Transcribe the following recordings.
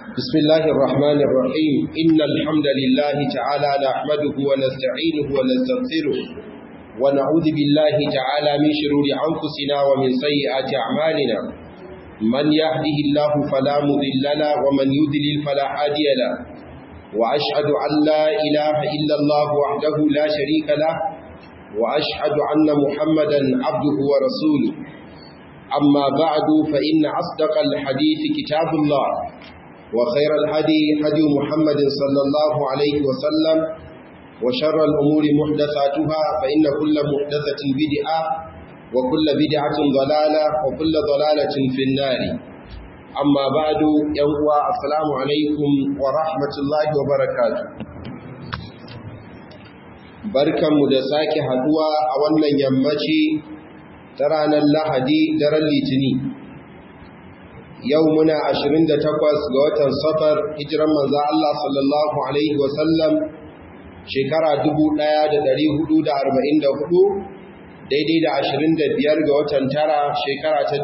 بسم الله الرحمن الرحيم إن الحمد لله تعالى نحمده ونستعينه ونستغفره ونعوذ بالله تعالى من شرور أنفسنا ومن سيئات أعمالنا من يهده الله فلا مضل له ومن يضلل فلا هادي له وأشهد أن لا إله إلا الله وحده لا شريك له وأشهد أن محمدا عبده ورسوله أما بعد فإن أصدق الحديث كتاب الله وخير الهدي هدي محمد صلى الله عليه وسلم وشر الأمور محدثاتها فإن كل محدثة بدعة وكل بدعة ضلالة وكل ضلالة في النار أما بعد يوم السلام عليكم ورحمة الله وبركاته barkanmu da sake haduwa a wannan yammaci ta ranar lahadi daren litini yau muna 28 ga watan safar hijiran manzo Allah sallallahu alaihi wasallam shekara 1444 daidai da 25 ga watan tara shekara ta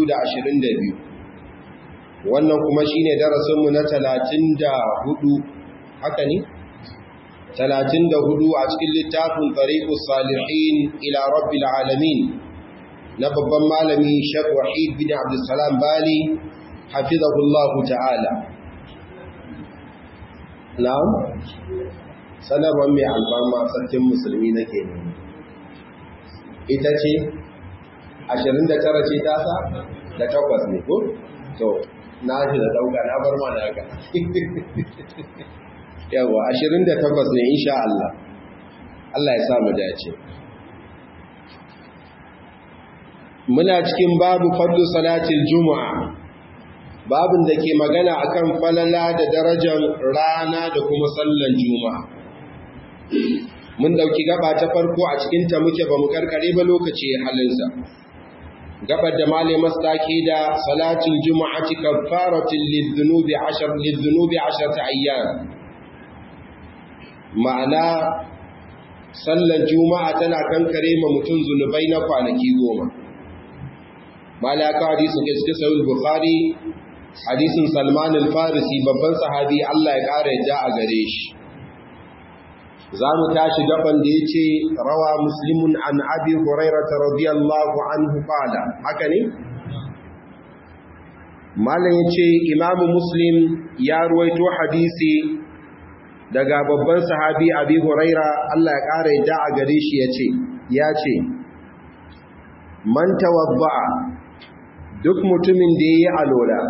2022 wannan kuma shine darasinmu na 34 haka ne 34 a cikin littafin tariqus salihin ila rabbil alamin na babban malami Sheikh Wahid bin Abdulsalam Bali hafizahullahu ta'ala na'am sanarwar mai alfama sarkin musulmi nake ne ita ce 29 ce tasa da takwas ne ko to na shi da dauka na bar mana haka yawa 28 ne insha Allah Allah ya sa mu dace muna cikin babu fadlu salatil juma'a babin da ke magana akan falala da darajar rana da kuma sallan juma'a mun dauki gaba ta farko a cikin ta muke bamu karkare ba lokaci halinsa gabar da malai masdaki da salatul juma'ati kaffaratul lidhunubi 10 lidhunubi 10 ayyam ma'ana sallan juma'a tana kankare ma mutum zunubai na kwanaki goma malaka hadisin ke cikin sahih bukhari hadisin salman al-farisi babban sahabi Allah ya kare yadda a gare shi zamu tashi gaban da yace rawa muslimun an abi hurairah radiyallahu anhu qala haka ne malam yace imamu muslim ya ruwaito hadisi daga babban sahabi abi huraira Allah ya kare yadda a gare shi yace yace man tawadda'a duk mutumin da yayi alola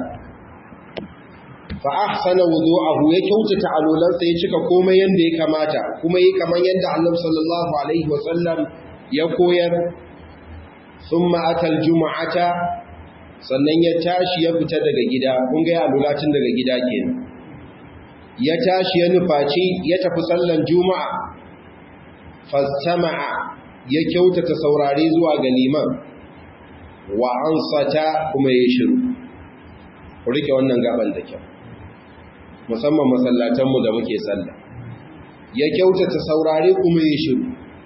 fa ahsana wudu'ahu ya kyautata alolansa ya cika komai yanda ya kamata kuma yi kaman yanda Annabi sallallahu alaihi wasallam ya koyar thumma atal jumu'ata sannan ya tashi ya fita daga gida kun ga alola tun daga gida kenan ya tashi ya nufaci ya tafi sallan juma'a fastama'a ya kyautata saurare zuwa ga liman wa ansata kuma ya shiru rike wannan gaban da kyau musamman masallatanmu da muke sallah ya kyautata saurare kuma ya shiru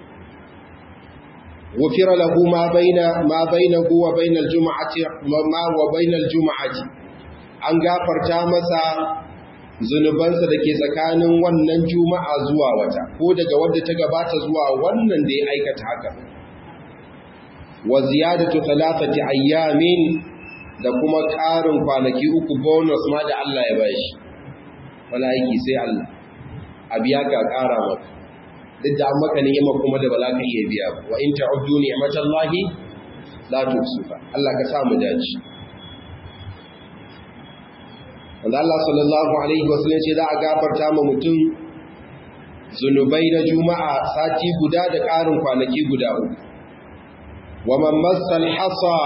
wufira lahu ma baina ma bainahu wa bainal juma'ati ma wa bainal juma'ati an gafarta masa zunubansa da ke tsakanin wannan juma'a zuwa wata ko daga wadda ta gabata zuwa wannan da ya aikata haka wa ziyadatu thalathati ayyamin da kuma ƙarin kwanaki uku bonus ma da Allah ya bashi wala aiki sai Allah a biya ka ƙara maka duk da an maka ni'ima kuma da bala ka iya biya wa in ta'uddu ni'matallahi la tuhsuha Allah ka sa mu dace wanda Allah sallallahu alaihi wasallam ce za a gafarta ma mutum zunubai na juma'a sati guda da ƙarin kwanaki guda uku wa man massal hasa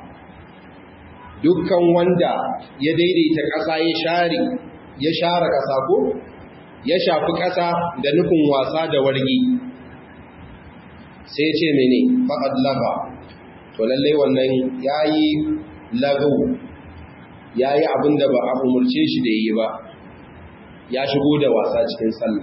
dukkan wanda ya daidaita ƙasa ya share ya share ƙasa ko ya shafi ƙasa da nufin wasa da wargi sai ce mene faqad laga to lallai wannan yayi lagu yayi abinda ba a umurce shi da yi ba ya shigo da wasa cikin sallah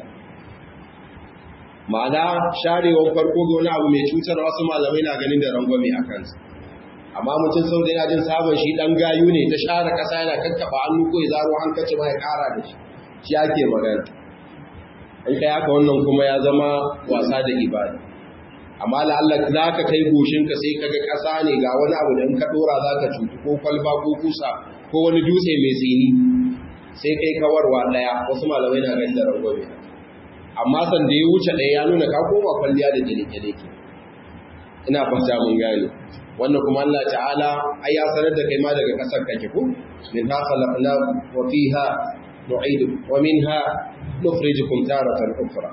ma'ana sharewar farko ga wani abu mai cutar wasu malamai na ganin da rangwame a kansa amma mutum sau da yana jin sabon shi dan gayu ne ta share kasa yana kakkaba hannu ko ya zaro hankaci ma ya kara da shi shi ake magana in kai haka wannan kuma ya zama wasa da ibada amma la Allah za ka kai goshinka sai kaga kasa ne ga wani abu da in ka dora za ka cutu ko kwalba ko kusa ko wani dutse mai tsini sai kai kawarwa daya wasu malamai na ganin da rangwame amma san da ya wuce daya ya nuna ka koma kwalliya da jele-jele ke ina fata mun gane wannan kuma Allah ta'ala ai ya sanar da kai ma daga kasar kake ko min ha khalaqna wa fiha nu'idu wa minha nukhrijukum taratan ukhra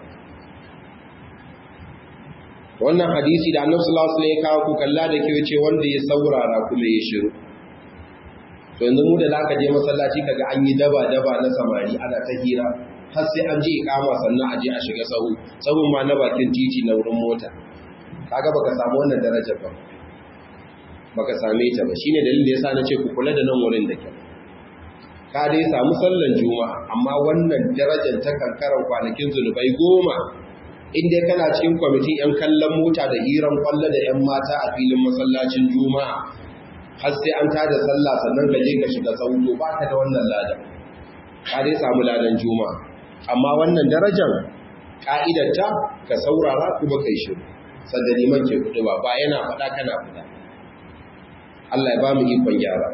wannan hadisi da Annabi sallallahu alaihi wasallam ya kawo ku kalla da ke ce wanda ya saurara kuma ya shiru to yanzu mu da zaka je masallaci kaga an yi daba daba na samari ana ta hira har sai an je ikama sannan a je a shiga sahu sahun ma na bakin titi na wurin mota kaga baka samu wannan darajar ba baka same ta ba shine dalilin da yasa na ce ku kula da nan wurin da kyau ka dai samu sallan juma'a amma wannan darajar ta kankaran kwanakin zunubai goma in dai kana cikin kwamitin yan kallon mota da hiran kwallo da yan mata a filin masallacin juma'a har sai an tada sallah sannan ka je ka shiga sauto ba ka da wannan ladan ka dai samu ladan juma'a amma wannan darajar ka'idarta ka saurara kuma kai shiru sanda liman ke kudu ba ba yana faɗa kana faɗa Allah ya ba mu ikon gyara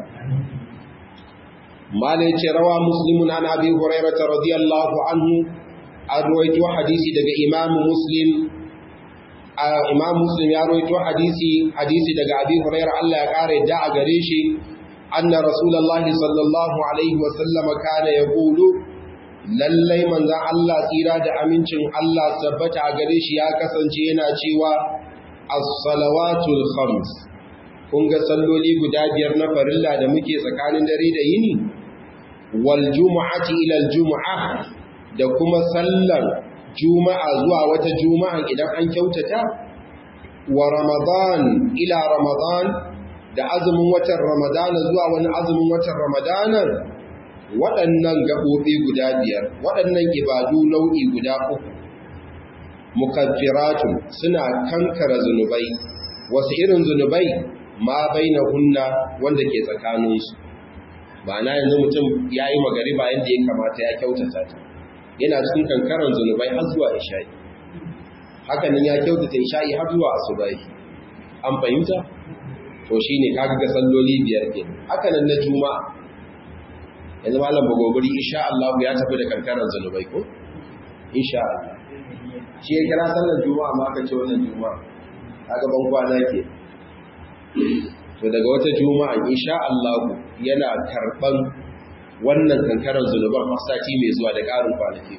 malai ce rawa muslimun an abi hurairah radiyallahu anhu an ruwaito hadisi daga imam muslim imam muslim ya ruwaito hadisi hadisi daga abi hurairah Allah ya kare da a gare shi anna rasulullahi sallallahu alaihi wa sallam kana yaqulu lallai manzan Allah tsira da amincin Allah tabbata a gare shi ya kasance yana cewa as-salawatul khams kun ga salloli guda biyar na farilla da muke tsakanin dare da yini wal jumu'ati ila al jumu'ah da kuma sallar juma'a zuwa wata juma'a idan an kyautata wa ramadan ila ramadan da azumin watan ramadana zuwa wani azumin watan ramadana waɗannan gaɓoɓi guda biyar waɗannan ibadu nau'i guda uku mukaffiratun suna kankara zunubai wasu irin zunubai ma baina hunna wanda ke tsakaninsu ba na yanzu mutum ya yi magariba yadda ya kamata ya kyautata ta yana cikin kankaran zunubai har zuwa isha'i hakanan ya kyautata isha'i har zuwa asubai an fahimta to shine kaga ga salloli biyar ke hakanan na juma'a yanzu malam bagogori insha Allah ya tafi da kankaran zanubai ko insha Allah shi ya kira sallar juma'a ma aka ce wannan juma'a kaga ban kwana ke to daga wata juma'a insha Allah yana karban wannan kankaran zanuban sati mai zuwa da karin kwanaki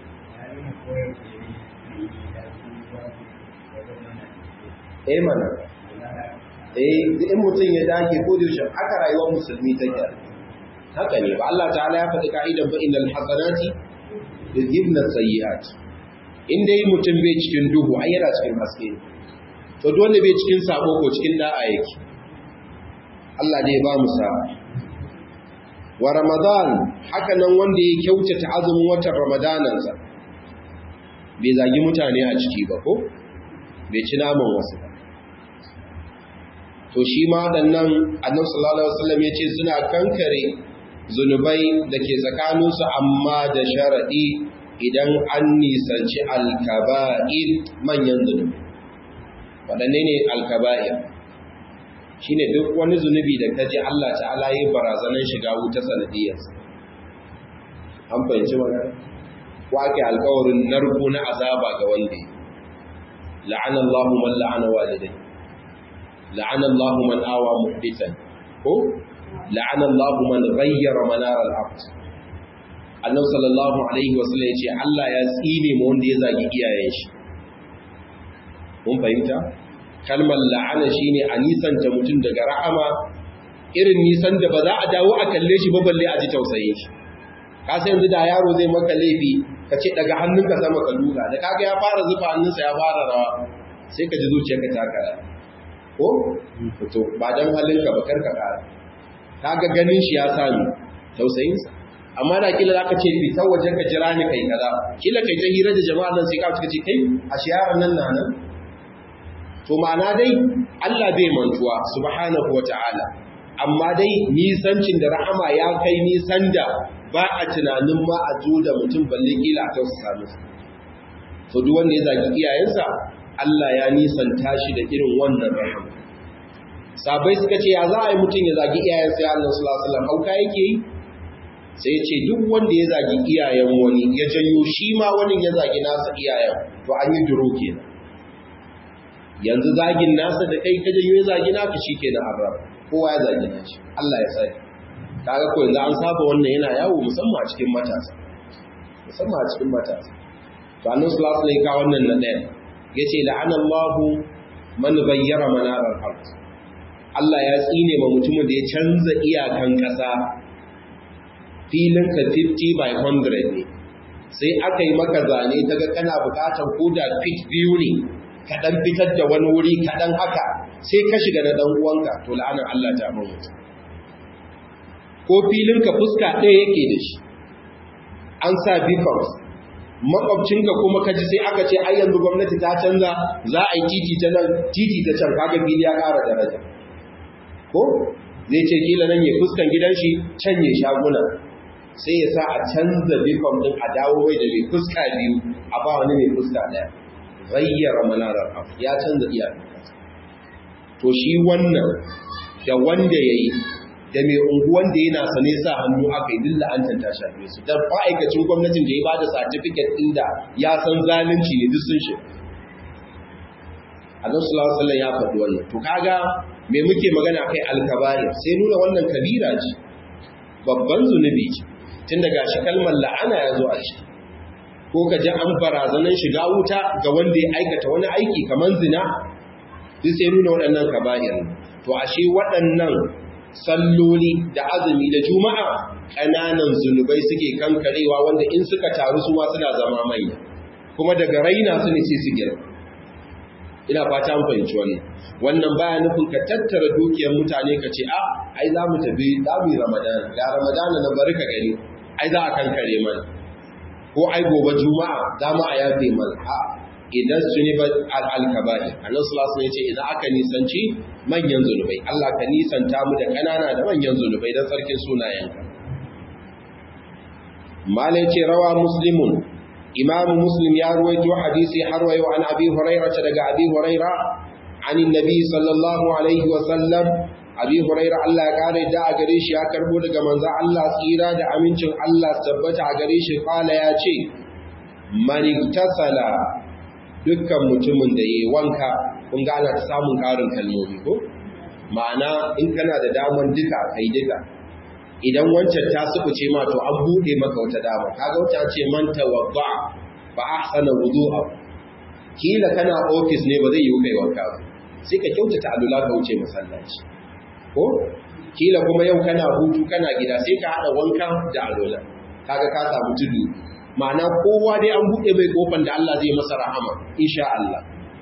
eh mana eh in mutum ya dage ko da yaushe aka rayuwar musulmi take haka ne ba Allah ta'ala ya faɗi ka'idan ba innal hasanati yuzhibna sayyi'at in dai mutum bai cikin duhu ai yana cikin haske to duk wanda bai cikin sabo ko cikin da'a yake Allah ne ya ba mu sa'a wa ramadan haka nan wanda ya kyautata azumin watan ramadanan sa bai zagi mutane a ciki ba ko bai ci naman wasu ba to shi ma waɗannan annabi sallallahu alaihi wasallam yace suna kankare zunubai da ke tsakaninsu amma da sharaɗi idan an nisanci alkaba'ir manyan zunubi waɗanne ne alkaba'ir shi ne duk wani zunubi da ka ji Allah ta'ala yi barazanar shiga wuta sanadiyarsa an fahimci magana ko ake alkawarin narko na azaba ga wanda la'ana Allah man la'ana walidai la'ana Allah man awa muhdisan ko la'ana Allah man ghayyara manar al-ard Annabi sallallahu alaihi wasallam yace Allah ya tsine mu wanda ya zagi iyayen shi mun fahimta kalmar la'ana shine a nisanta mutum daga rahama irin nisan da ba za a dawo a kalle shi ba balle a ji tausayin shi ka san yanzu da yaro zai maka laifi ka ce daga hannunka sama ka lura da kaga ya fara zufa hannunsa ya fara rawa sai ka ji zuciyarka ta kara ko to ba dan halinka ba karka kara kaga ganin shi ya sami tausayinsa amma da kila zaka ce fitar wajen ka jira ni kai kaza kila kai ta hira da jama'a nan sai ka ce kai a shi yaron nan nan to ma'ana dai Allah bai mantuwa subhanahu wata'ala amma dai nisancin da rahama ya kai nisan da ba a tunanin ma a zo da mutum balle kila a tausasa musu to duk wanda ya zagi iyayensa Allah ya nisanta shi da irin wannan rahama sabai suka ce ya za a yi mutum ya zagi iyayensa ya Allah sallallahu alaihi wasallam hauka yake yi sai ya ce duk wanda ya zagi iyayen wani ya janyo shi ma wani ya zagi nasa iyayen to an yi duro kenan yanzu zagin nasa da kai ka janyo ya zagi naka shikenan an raba kowa ya zagi nashi Allah ya tsare kaga ko yanzu an saba wannan yana yawo musamman a cikin matasa musamman a cikin matasa to annabi sallallahu alaihi wasallam wannan na ɗaya yace la'anallahu man bayyara manarar ard Allah ya tsine ma mutumin da ya canza iyakan ƙasa filin ka 50 by 100 ne sai aka yi maka zane ta ga kana bukatar koda fit biyu ne kaɗan fitar da wani wuri kaɗan haka sai ka shiga na ɗan uwanka to la'anar Allah ta mun mutu ko filin ka fuska ɗaya yake da shi an sa beacons makwabcinka kuma kaji sai aka ce ai yanzu gwamnati ta canza za a yi titi ta nan titi ta can kaga fili ya ƙara daraja ko zai ce kila nan ya fuskan gidan shi can ya shaguna sai ya sa a canza bikon din a dawo mai da mai fuska biyu a ba wani mai fuska ɗaya zayyara manarar abu ya canza iyakan to shi wannan da wanda ya yi da mai unguwan da yana sane sa hannu aka yi dilla an tanta shafe su don ma'aikacin gwamnatin da ya ba da satifiket ɗin da ya san zalunci ne duk sun shi a nan sulawar ya faɗi wannan to kaga me muke magana kai alkabair sai nuna wannan kabira ce babban zunubi ce tun daga shi kalmar la'ana ya zo a ciki ko ka ji an barazanan shiga wuta ga wanda ya aikata wani aiki kamar zina duk sai nuna waɗannan kaba'ir to ashe waɗannan salloli da azumi da juma'a ƙananan zunubai suke kankarewa wanda in suka taru su ma suna zama manya kuma daga raina su ne sai su girma ina fata an fahimci wannan wannan baya nufin ka tattara dukiyar mutane ka ce a ai za mu tafi za mu yi ramadana ga ramadana na bari ka gani ai za a kankare mana ko ai gobe juma'a za mu a yafe mana a idan su ne al'alkaba'i annan sulasu ne ce idan aka nisanci manyan zunubai Allah ka nisanta mu da ƙanana da manyan zunubai don sarkin sunayenka malai ce rawa muslimun imamu muslim ya ruwaito hadisi har wayo an abi huraira ta daga abi huraira an nabi sallallahu alaihi wa sallam abi huraira Allah ya kare da a gare shi ya karbo daga manzo Allah tsira da amincin Allah tabbata a gare shi kala ya ce man iktasala dukkan mutumin da yayi wanka kun ga ana samun karin kalmomi ko ma'ana in kana da daman duka kai duka idan wancan ta sukuce ma to an bude maka wata dama kaga wata ce man tawadda fa ahsana wudu'a kila kana office ne ba zai yi kai wanka ba sai ka kyautata alula ka wuce masallaci ko kila kuma yau kana hutu kana gida sai ka hada wanka da alula kaga ka samu tudu ma'ana kowa dai an bude mai kofar da Allah zai masa rahama insha Allah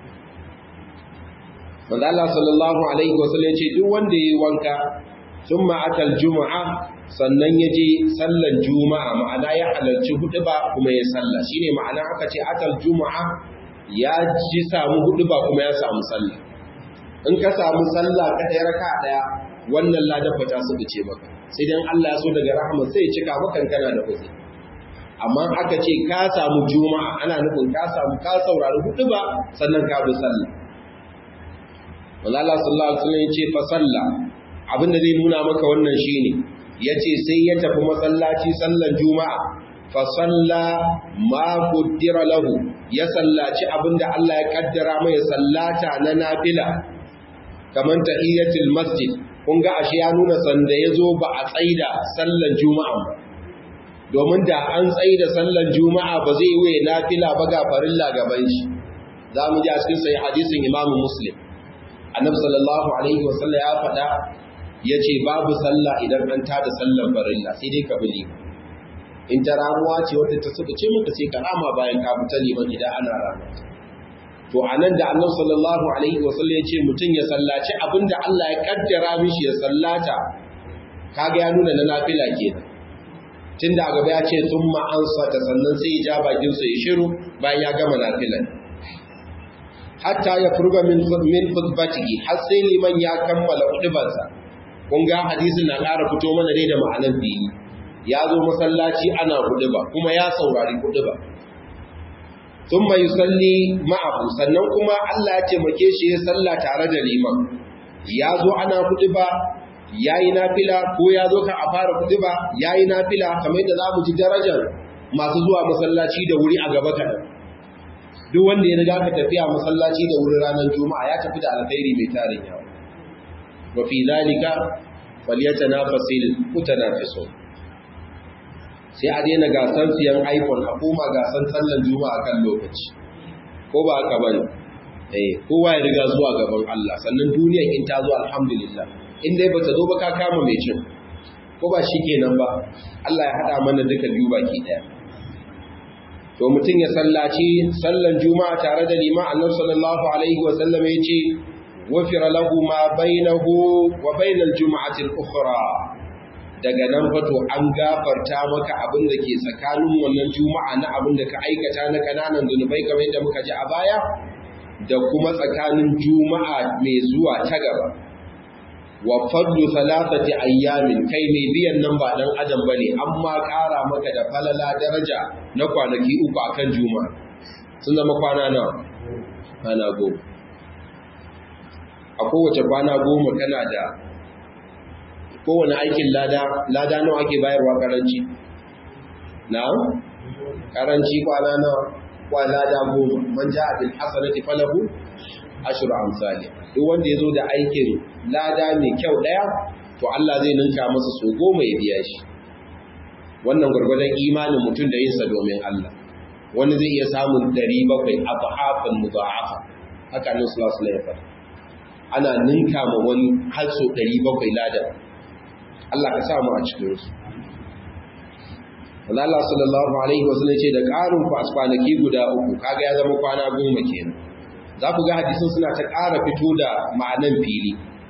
Wanda Allah sallallahu alaihi wasallam ya ce duk wanda yayi wanka ثم أتى الجمعة sannan ya je sallan juma'a ma'ana ya halarci hudu ba kuma ya salla shine ma'ana aka ce atal juma'a ya ji samu hudu ba kuma ya samu salla in ka samu salla ka ɗaya raka ɗaya wannan ladan ta su ce maka sai dan Allah ya so daga rahama sai ya cika maka kana da kuzi amma aka ce ka samu juma'a ana nufin ka samu ka saurari hudu ba sannan ka bi salla Allah sallallahu alaihi wasallam ya ce fa salla abinda zai nuna maka wannan shine yace sai ya tafi masallaci sallan juma'a fa salla ma qaddara lahu ya sallaci abinda Allah ya kaddara mai sallata na nafila kaman tahiyatul masjid kun ga ashe ya nuna sanda yazo ba a tsaida sallan juma'a ba domin da an tsaida sallan juma'a ba zai yi nafila ba ga farilla gaban shi zamu ji a cikin sahih hadisin Imam Muslim annabi sallallahu alaihi wasallam ya faɗa ya ce babu sallah idan an tada sallar farilla sai dai ka bili in ta ramuwa ce wadda ta suka ce maka sai ka rama bayan ka fita liman idan ana rama to a nan da annabi sallallahu alaihi wasallam ya ce mutum ya sallaci abinda Allah ya kaddara mishi ya sallata kaga ya nuna na nafila kenan tunda gaba ya ce thumma ansata sannan sai ya ja bakin sa ya shiru bayan ya gama nafilan hatta ya furga min min khutbatihi har sai liman ya kammala hudubarsa kun ga hadisin na ƙara fito mana dai da ma'anar dini ya zo masallaci ana huduba kuma ya saurari huduba thumma yusalli ma'ahu sannan kuma Allah ya taimake shi ya salla tare da liman ya zo ana huduba yayi nafila ko ya zo kan a fara huduba yayi nafila kamar yadda za mu ji darajar masu zuwa masallaci da wuri a gaba kaɗan duk wanda ya riga ka tafiya masallaci da wurin ranar juma'a ya tafi da alkhairi mai tarin yawa wa fi zalika falyatanafasil mutanafisun sai a daina gasan siyan iPhone a koma gasan sallan juma'a kan lokaci ko ba haka bane eh kowa ya riga zuwa gaban Allah sannan duniyar in ta zo alhamdulillah in dai bata zo ba ka kama mai cin ko ba shikenan ba Allah ya hada mana duka biyu baki daya to mutum ya sallaci sallan juma'a tare da liman annabi sallallahu alaihi wa sallam yace wafira lahu ma bainahu wa bainal jum'ati al-ukhra daga nan fa to an gafarta maka abin da ke tsakanin wannan juma'a na abin da ka aikata na kananan zunubai kamar yadda muka ji a baya da kuma tsakanin juma'a mai zuwa ta gaba wa fadlu thalathati ayyamin kai mai biyan nan ba dan adam bane amma ƙara maka da falala daraja na kwanaki uku akan juma'a sun zama kwana nawa kwana goma a kowace kwana goma kana da kowane aikin lada lada nawa ake bayarwa karanci na'am karanci kwana nawa kwana lada goma man ja'a bil hasanati falahu ashru amsalih duk wanda yazo da aikin lada mai kyau daya to Allah zai ninka masa so goma ya biya shi wannan gurgurdan imanin mutum da yinsa domin Allah wani zai iya samun 700 afhafan mudha'afa haka nan sallallahu alaihi wasallam ana ninka ma wani har so 700 lada Allah ka samu a cikin su Allah sallallahu alaihi wasallam ce da ƙarin ku asfanaki guda uku kaga ya zama kwana goma kenan za ku ga hadisin suna ta ƙara fito da ma'anan fili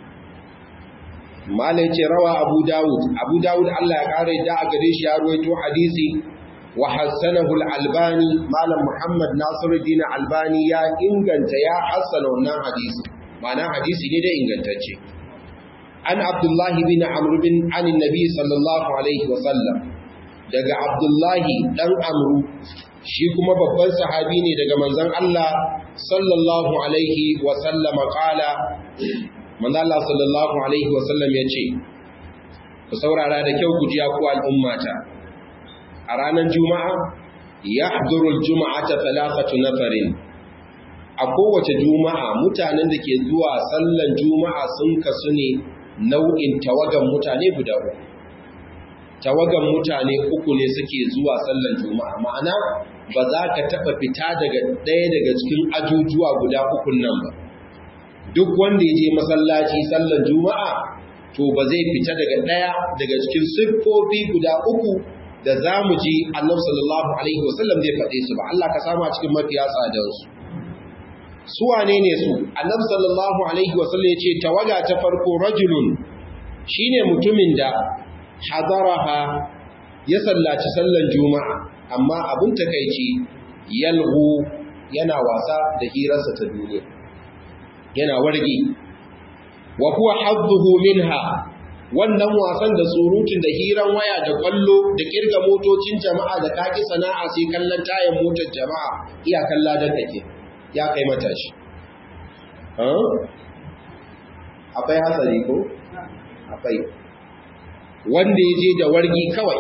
malai ce rawa abu dawud abu dawud Allah ya ƙara yadda a gare shi ya ruwaito hadisi wa hassanahu al-albani malam muhammad nasiruddin albani ya inganta ya hassana wannan hadisi ma'ana hadisi ne da ingantacce an abdullahi bin amr bin an nabi sallallahu alaihi wa sallam daga abdullahi dan amru shi kuma babban sahabi ne daga manzon Allah sallallahu alaihi wa sallama qala manzon Allah sallallahu alaihi wa sallam yace ku saurara da kyau ku ji ku al'ummata a ranar juma'a yahduru al-jum'ata thalathatu nafarin a kowace juma'a mutanen da ke zuwa sallan juma'a sun kasu ne nau'in tawagan mutane guda uku tawagan mutane uku ne suke zuwa sallan juma'a ma'ana ba za ka taɓa fita daga ɗaya daga cikin ajujuwa guda ukun nan ba duk wanda ya je masallaci sallan juma'a to ba zai fita daga ɗaya daga cikin siffofi guda uku da za mu ji annabi sallallahu alaihi wasallam zai faɗe su ba Allah ka samu a cikin mafiya tsadarsu su wane ne su annabi sallallahu alaihi wasallam ya ce tawaga ta farko rajulun shine mutumin da hadaraha ya sallaci sallan juma'a amma abin takeici yalhu yana wasa da hirarsa ta duniya yana wargi wa huwa hadduhu minha wannan wasan da surutun da hiran waya da kwallo da kirga motocin jama'a da kaki sana'a sai kallon tayan motar jama'a iya kalla da kake ya kai matashi akwai hatsari ko akwai wanda ya je da wargi kawai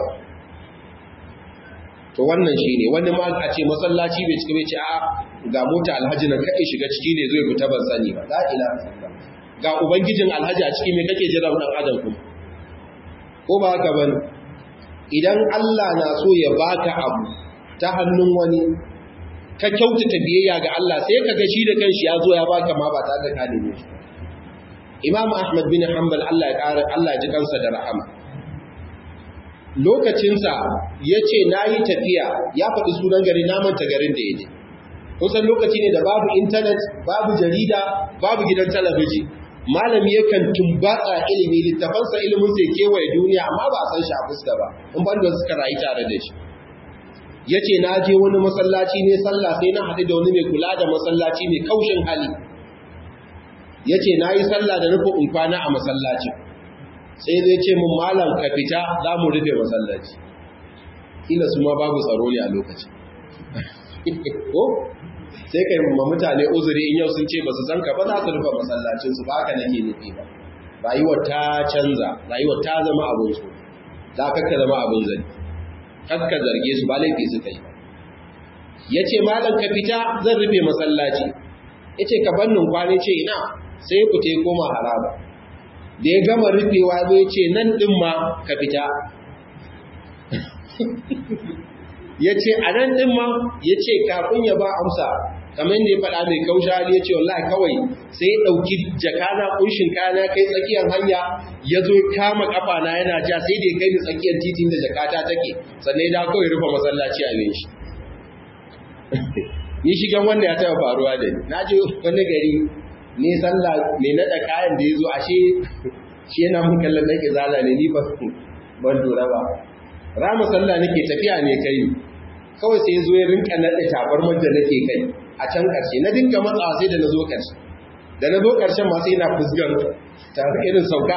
to wannan shi ne wani ma a ce masallaci bai cika bai ce a ga mota alhaji na kai shiga ciki ne zai fita ban sani ba la ila ga ubangijin alhaji a ciki mai kake jira dan adam kuma ko ba haka bane idan Allah na so ya baka abu ta hannun wani ka kyautata biyayya ga Allah sai ka ga shi da kanshi ya zo ya baka ma ba tare da ka neme shi Imam Ahmad bin Hanbal Allah ya ƙara Allah ya ji kansa da rahama lokacinsa ya ce na yi tafiya ya faɗi sunan gari na manta garin da ya je kusan lokaci ne da babu intanet babu jarida babu gidan talabiji malami yakan tumbatsa ilimi littafansa ilimin sai kewaye duniya amma ba a san shi a fuska ba in ban da suka rayu tare da shi ya ce na je wani masallaci ne sallah sai na haɗu da wani mai kula da masallaci mai kaushin hali ya ce na yi sallah da nufin in kwana a masallaci sai zai ce mun malam ka fita za mu rufe masallaci kila su ma babu tsaro ne a lokaci ko sai kai ma mutane uzuri in yau sun ce ba su san ka ba za su rufe masallacinsu ba haka nake nufi ba rayuwar ta canza rayuwar ta zama abin su za ka zama abin zane kakka zarge su ba laifi suka yi ya ce malam ka fita zan rufe masallaci ya ce ka bannin kwane ce ina sai ku te koma haraba da ya gama rufewa zai ce nan ɗin ma ka fita ya ce a nan ɗin ma ya ce kafin ya ba amsa kamar da ya faɗa mai kausha hali ya ce wallahi kawai sai ya ɗauki jakana ƙunshin kayana kai tsakiyar hanya ya zo kama ƙafa na yana ja sai da ya kai ni tsakiyar titin da jakata take sannan ya kawai rufe masallaci a ne shi ni shigan wanda ya taɓa faruwa da ni na je wani gari ne sallah mai naɗa kayan da ya zo ashe shi yana mun kallon ɗan izala ne ni ban lura ba rama sallah nake tafiya ne kai kawai sai ya zo ya rinka naɗa tabarmar da nake kai a can ƙarshe na dinga matsawa sai da na zo ƙarshe da na zo ƙarshen masu yana fusgar tare irin sauka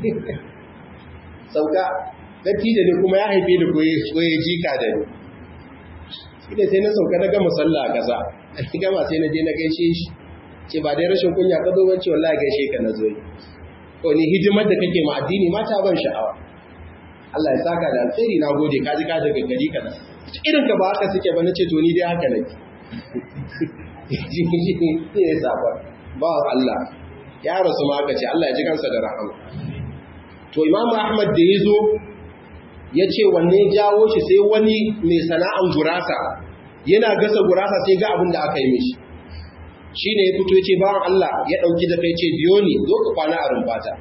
sauka dattijo ne kuma ya haife da koye jika da ni ida sai na sauka na gama sallah a ƙasa a gama sai na je na gaishe shi ce ba dai rashin kunya ka zo wance wallahi gaishe ka na zo yi ko ni hidimar da kake ma addini mata ban sha'awa Allah ya saka da alheri na gode ka ji ka daga gari ka na irin ka ba haka suke ba na ce to ni dai haka nake ne ya saba ba Allah ya rasu ma aka ce Allah ya ji kansa da rahama to imamu ahmad da ya zo ya ce wanne jawo shi sai wani mai sana'an gurasa yana gasa gurasa sai ga abin da aka yi mishi shi ne ya fito ya ce bawan Allah ya ɗauki da kai ce biyo ni zo ka kwana a rumfata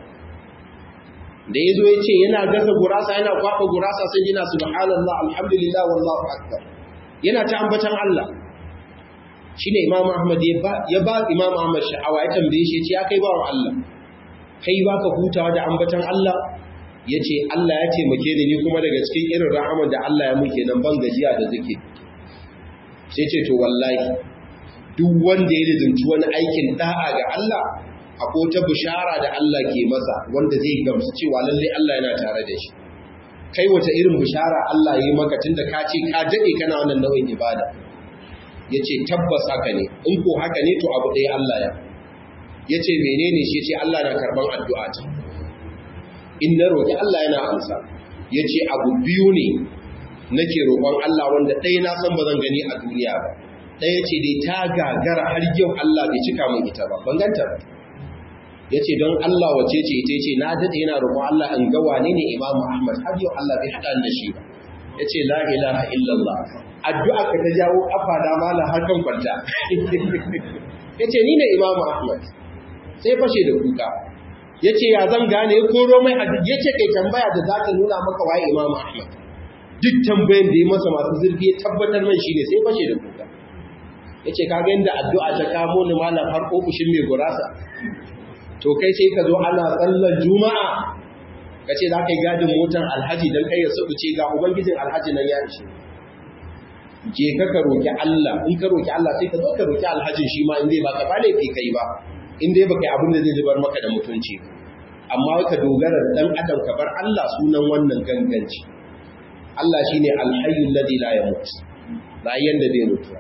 da ya zo ya ce yana gasa gurasa yana kwaɓa gurasa sai yana subhanallah alhamdulillah wallahu akbar yana ta ambatan Allah shi ne imam ahmad ya ba imam ahmad sha'awa ya tambaye shi ce ya kai bawan Allah kai ba ka hutawa da ambatan Allah ya ce Allah ya taimake ni kuma daga cikin irin rahaman da Allah ya muke nan ban gajiya da zuke sai ce to wallahi duk wanda ya lizinci wani aikin da'a ga Allah akwai ta bishara da Allah ke masa wanda zai gamsu cewa lalle Allah yana tare da shi kai wata irin bishara Allah ya yi maka tunda ka ce ka dade kana wannan nau'in ibada ya ce tabbas haka ne in ko haka ne to abu ɗaya Allah ya ya ce menene shi ce Allah na karɓar addu'a ta in na roƙi Allah yana amsa ya ce abu biyu ne nake roƙon Allah wanda ɗaya na san ba zan gani a duniya ba ɗaya ce dai ta gagara har yau Allah bai cika min ita ba ban ganta ba ya ce don Allah wace ce ita ce na daɗe yana roƙon Allah in ga wane ne imamu Ahmad har yau Allah bai haɗa da shi ba ya ce la ilaha illallah addu'a ka ta jawo afa da mala har kan kwanta ya ce ni ne imamu ahmad sai fashe da kuka ya ce ya zan gane ya koro mai hadisi ya ce kai tambaya da za ta nuna maka waye imamu ahmad duk tambayan da ya masa masu zurfi ya tabbatar mai shi ne sai fashe da kuka ya ce kaga yadda addu'a ta kamo ni malam har ofishin mai gurasa to kai sai ka zo ana tsallar juma'a ka ce za ka yi gadin motar alhaji don kai ya sabuce ga ubangijin alhaji nan ya ishe je ka ka roki Allah in ka roki Allah sai ka zo ka roki alhajin shi ma in dai ba ka ba laifi kai ba in dai baka yi abin da zai zubar maka da mutunci amma ka dogara da dan adam ka bar Allah sunan wannan ganganci Allah shine alhayyul ladhi la yamut rayyan da bai mutu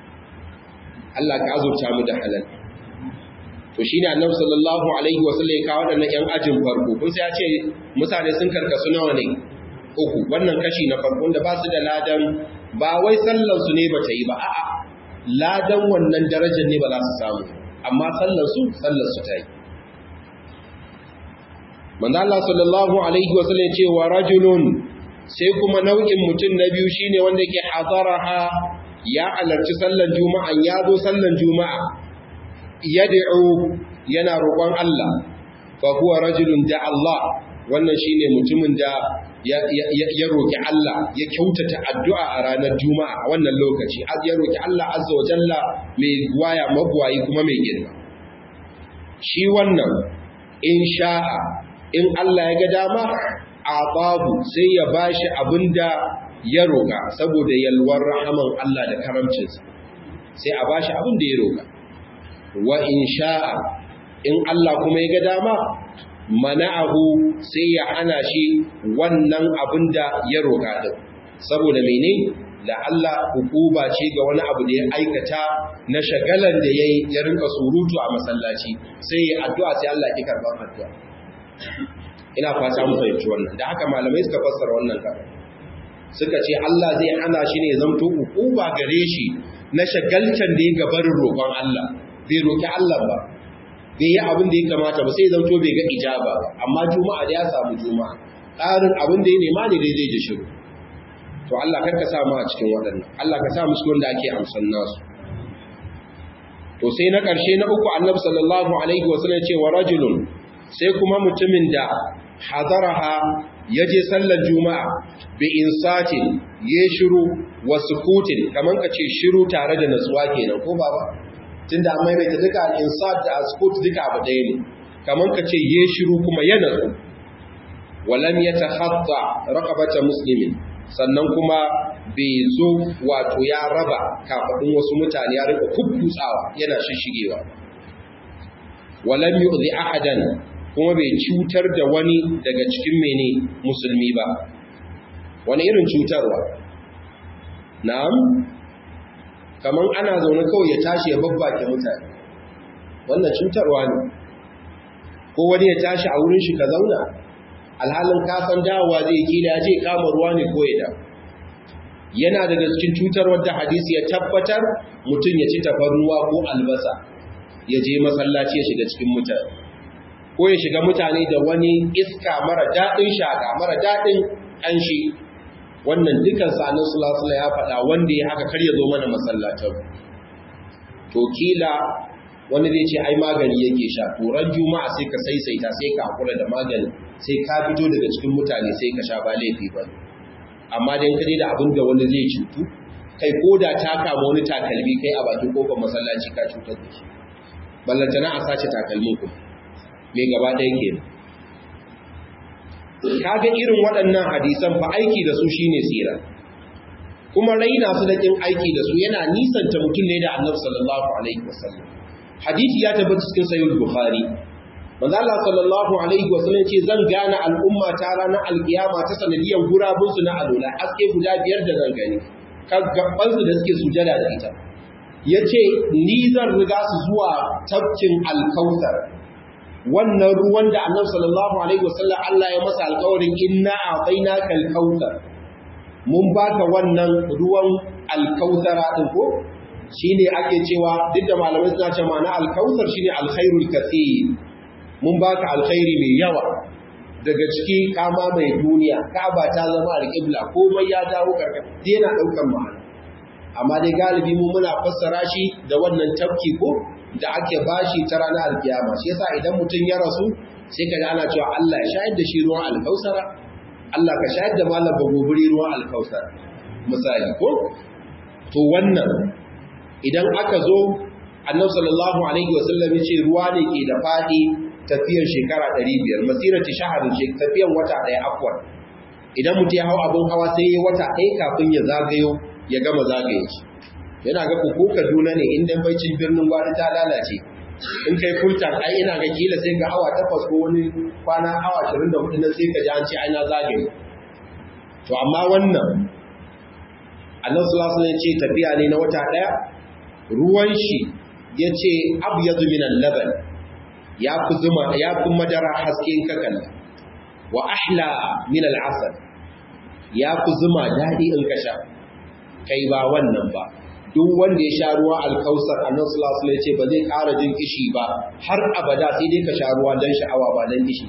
Allah ka azurta mu da halal to shine annabi sallallahu alaihi wasallam ya kawo wadannan yan ajin farko kun sai ya ce mutane sun karkasu nawa ne uku wannan kashi na farko da ba su da ladan ba wai sallar su ne bata yi ba a'a ladan wannan darajar ne ba za su samu amma sallar su sallar su ta yi manzo Allah sallallahu alaihi wasallam ce wa rajulun sai kuma nau'in mutum na biyu shine wanda yake hadaraha ya alarci sallar juma'a ya zo sallar juma'a yad'u yana roƙon Allah fa huwa rajulun da Allah wannan shine mutumin da ya roƙi Allah ya kyautata addu'a a ranar juma'a a wannan lokaci ya roƙi Allah azza wa jalla mai waya magwayi kuma mai girma shi wannan in sha'a in Allah ya ga dama a babu sai ya bashi abinda ya roƙa saboda yalwar rahaman Allah da karamcinsa sai a bashi abin da ya roƙa wa in sha'a in Allah kuma ya ga dama mana'ahu sai ya hana shi wannan abin da ya roƙa din saboda mene da Allah hukuba ce ga wani abu da ya aikata na shagalan da yayi ya rinka surutu a masallaci sai ya addu'a sai Allah ya karban addu'a ina fata mu fahimci wannan da haka malamai suka fassara wannan kafa suka ce Allah zai hana shi ne zamto hukuba gare shi na shagaltan da ya gabarin roƙon Allah bai roƙi Allah ba bai yi abin da ya kamata ba sai zamto bai ga ijaba ba amma juma'a da ya samu juma'a ƙarin abin da ya nema ne dai zai ji shiru to Allah kar ka sa mu a cikin waɗannan Allah ka sa mu cikin wanda ake amsan nasu to sai na ƙarshe na uku annabi sallallahu alaihi wasallam ce wa rajulun sai kuma mutumin da hadaraha ya je sallar juma'a bi insatin ya shiru wa sukutin kaman ka ce shiru tare da natsuwa kenan ko baba tunda an maimaita duka al-insat da sukut duka abu ɗaya ne kaman ka ce ya shiru kuma ya natsu walam yatakhatta raqabata muslimin sannan kuma bai zo wato ya raba kafadun wasu mutane ya rika kukkutsawa yana shishigewa walam yu'zi ahadan kuma bai cutar da wani daga cikin mene musulmi ba wani irin cutarwa na'am kaman ana zaune kawai ya tashi ya babbake mutane wannan cutarwa ne ko wani ya tashi a wurin shi ka zauna alhalin kasan dawowa zai kila ya je kama ruwa ne ko ya yana daga cikin cutar wadda hadisi ya tabbatar mutum ya ci tafarnuwa ko albasa ya je masallaci ya shiga cikin mutane ko ya shiga mutane da wani iska mara daɗin shaka mara daɗin ƙanshi wannan dukan sanin sulasula ya faɗa wanda ya haka kar ya zo mana masallatan to kila wani zai ce ai magani yake sha turan juma'a sai ka saisaita sai ka hakura da magani sai ka fito daga cikin mutane sai ka sha ba laifi ba amma dan kaje da abin da wani zai cutu kai ko da ta kama wani takalmi kai a bakin kofar masallaci ka cutar da shi ballantana a sace takalmin kuma mai gaba ɗaya ke kaga irin waɗannan hadisan fa aiki da su shine tsira kuma raina su da kin aiki da su yana nisanta mutum ne da annabi sallallahu alaihi wasallam hadisi ya tabbata cikin sahih bukhari manzo Allah sallallahu alaihi wasallam ce zan gane al'umma ta ranar alkiyama ta sanadiyan gurabun su na alola aske guda biyar da zan gani gabban su da suke sujada da ita yace ni zan riga su zuwa tafkin alkautar wannan ruwan da annabi sallallahu alaihi wasallam Allah ya masa alƙawarin inna a'tainaka alkautar mun baka wannan ruwan alkautara din ko shine ake cewa duk da malamai suna cewa ma'ana alkautar shine alkhairul kathir mun baka alkhairi mai yawa daga ciki kama mai duniya kaba ta zama alƙibla komai ya dawo karkar yana daukan ma'ana amma dai galibi mu muna fassara shi da wannan tafki ko da ake bashi ta ranar alkiyama shi yasa idan mutum ya rasu sai ka ana cewa Allah ya shayar da shi ruwan alkausara Allah ka shayar da malam bagobiri ruwan alkausara misali ko to wannan idan aka zo annabi sallallahu alaihi wasallam ya ce ruwa ne ke da fadi tafiyar shekara 500 masirati shaharin tafiyar wata daya afwan idan mutum ya hau abin hawa sai ya wata ɗaya kafin ya zagayo ya gama zagaye shi yana ga ko Kaduna ne inda baicin birnin gwari ta lalace in kai kultan ai ina ga kila sai ga awa takwas ko wani kwana awa 24 nan sai ka ji an ce ai na zagaye to amma wannan Allah sallallahu alaihi ce tafiya ne na wata daya ruwan shi yace abyadu min al-laban ya fi zuma ya fi madara hasken kakan wa ahla min al-asal ya fi zuma dadi in ka sha kai ba wannan ba duk wanda ya sha ruwa alkausar annan sulasul ya ce ba zai ƙara jin kishi ba har abada sai dai ka sha ruwa don sha'awa ba don kishi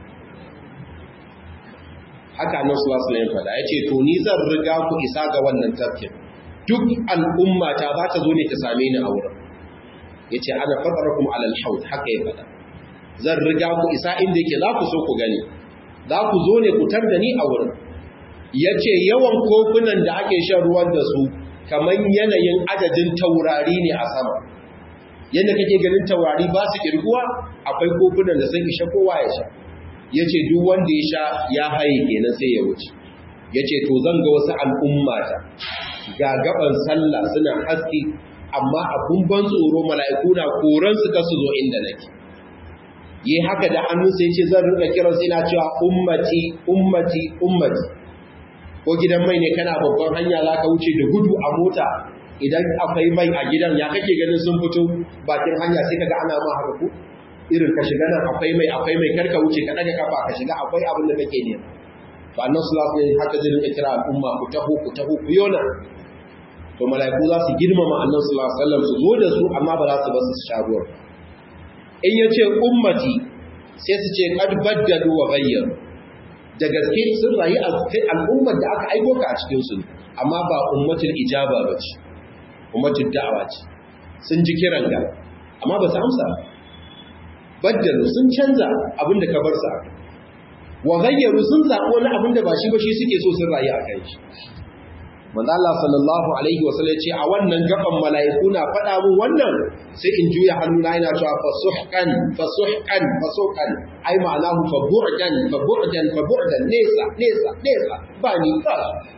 haka annan sulasul ya faɗa ya ce to ni zan riga ku isa ga wannan tafkin duk al'umma ta za ta zo ne ta same ni a wurin ya ce ana faɗara kuma alal haud haka ya faɗa zan riga ku isa inda yake za ku so ku gani za ku zo ne ku tar da ni a wurin ya ce yawan kofunan da ake shan ruwan da su kamar yanayin adadin taurari ne a sama yadda kake ganin taurari ba su kirguwa akwai kofunan da sun isha kowa ya sha ya ce duk wanda ya sha ya haye kenan sai ya wuce yace to zan ga wasu al'ummata ga gaban sallah suna haske amma abun ban tsoro mala'iku na koran su kasu zo inda nake yi haka da hannun sai ce zan rinka kiran sai na cewa ummati ummati ummati ko gidan mai ne kana babban hanya za ka wuce da gudu a mota idan akwai mai a gidan ya kake ganin sun fito bakin hanya sai kaga ana ma haka ku irin ka shiga nan akwai mai akwai mai karka wuce ka daga kafa ka shiga akwai abin da kake nema to annabi sallallahu alaihi wasallam haka zai rinka kira al'umma ku taho ku taho ku yona to mala'iku za su girmama annabi sallallahu alaihi wasallam su zo da su amma ba za su ba su sha ruwa in yace ummati sai su ce qad baddalu wa ghayyaru da gaske sun rayu a al'ummar da aka aiko ka a cikin su amma ba ummatul ijaba ba ce ummatul da'awa ce sun ji kiran ga amma ba su amsa baddalu sun canza abin da ka bar su wa ghayyaru sun zaɓi wani abin da ba shi ba shi suke so sun rayu a kai shi manzo Allah sallallahu alaihi wa sallam ce a wannan gaban mala'iku na faɗa mun wannan sai in juya hannuna ina cewa fasuhqan fasuhqan fasuhqan ai ma'anahu fa bu'dan fa bu'dan fa bu'dan nesa nesa nesa ba ni ba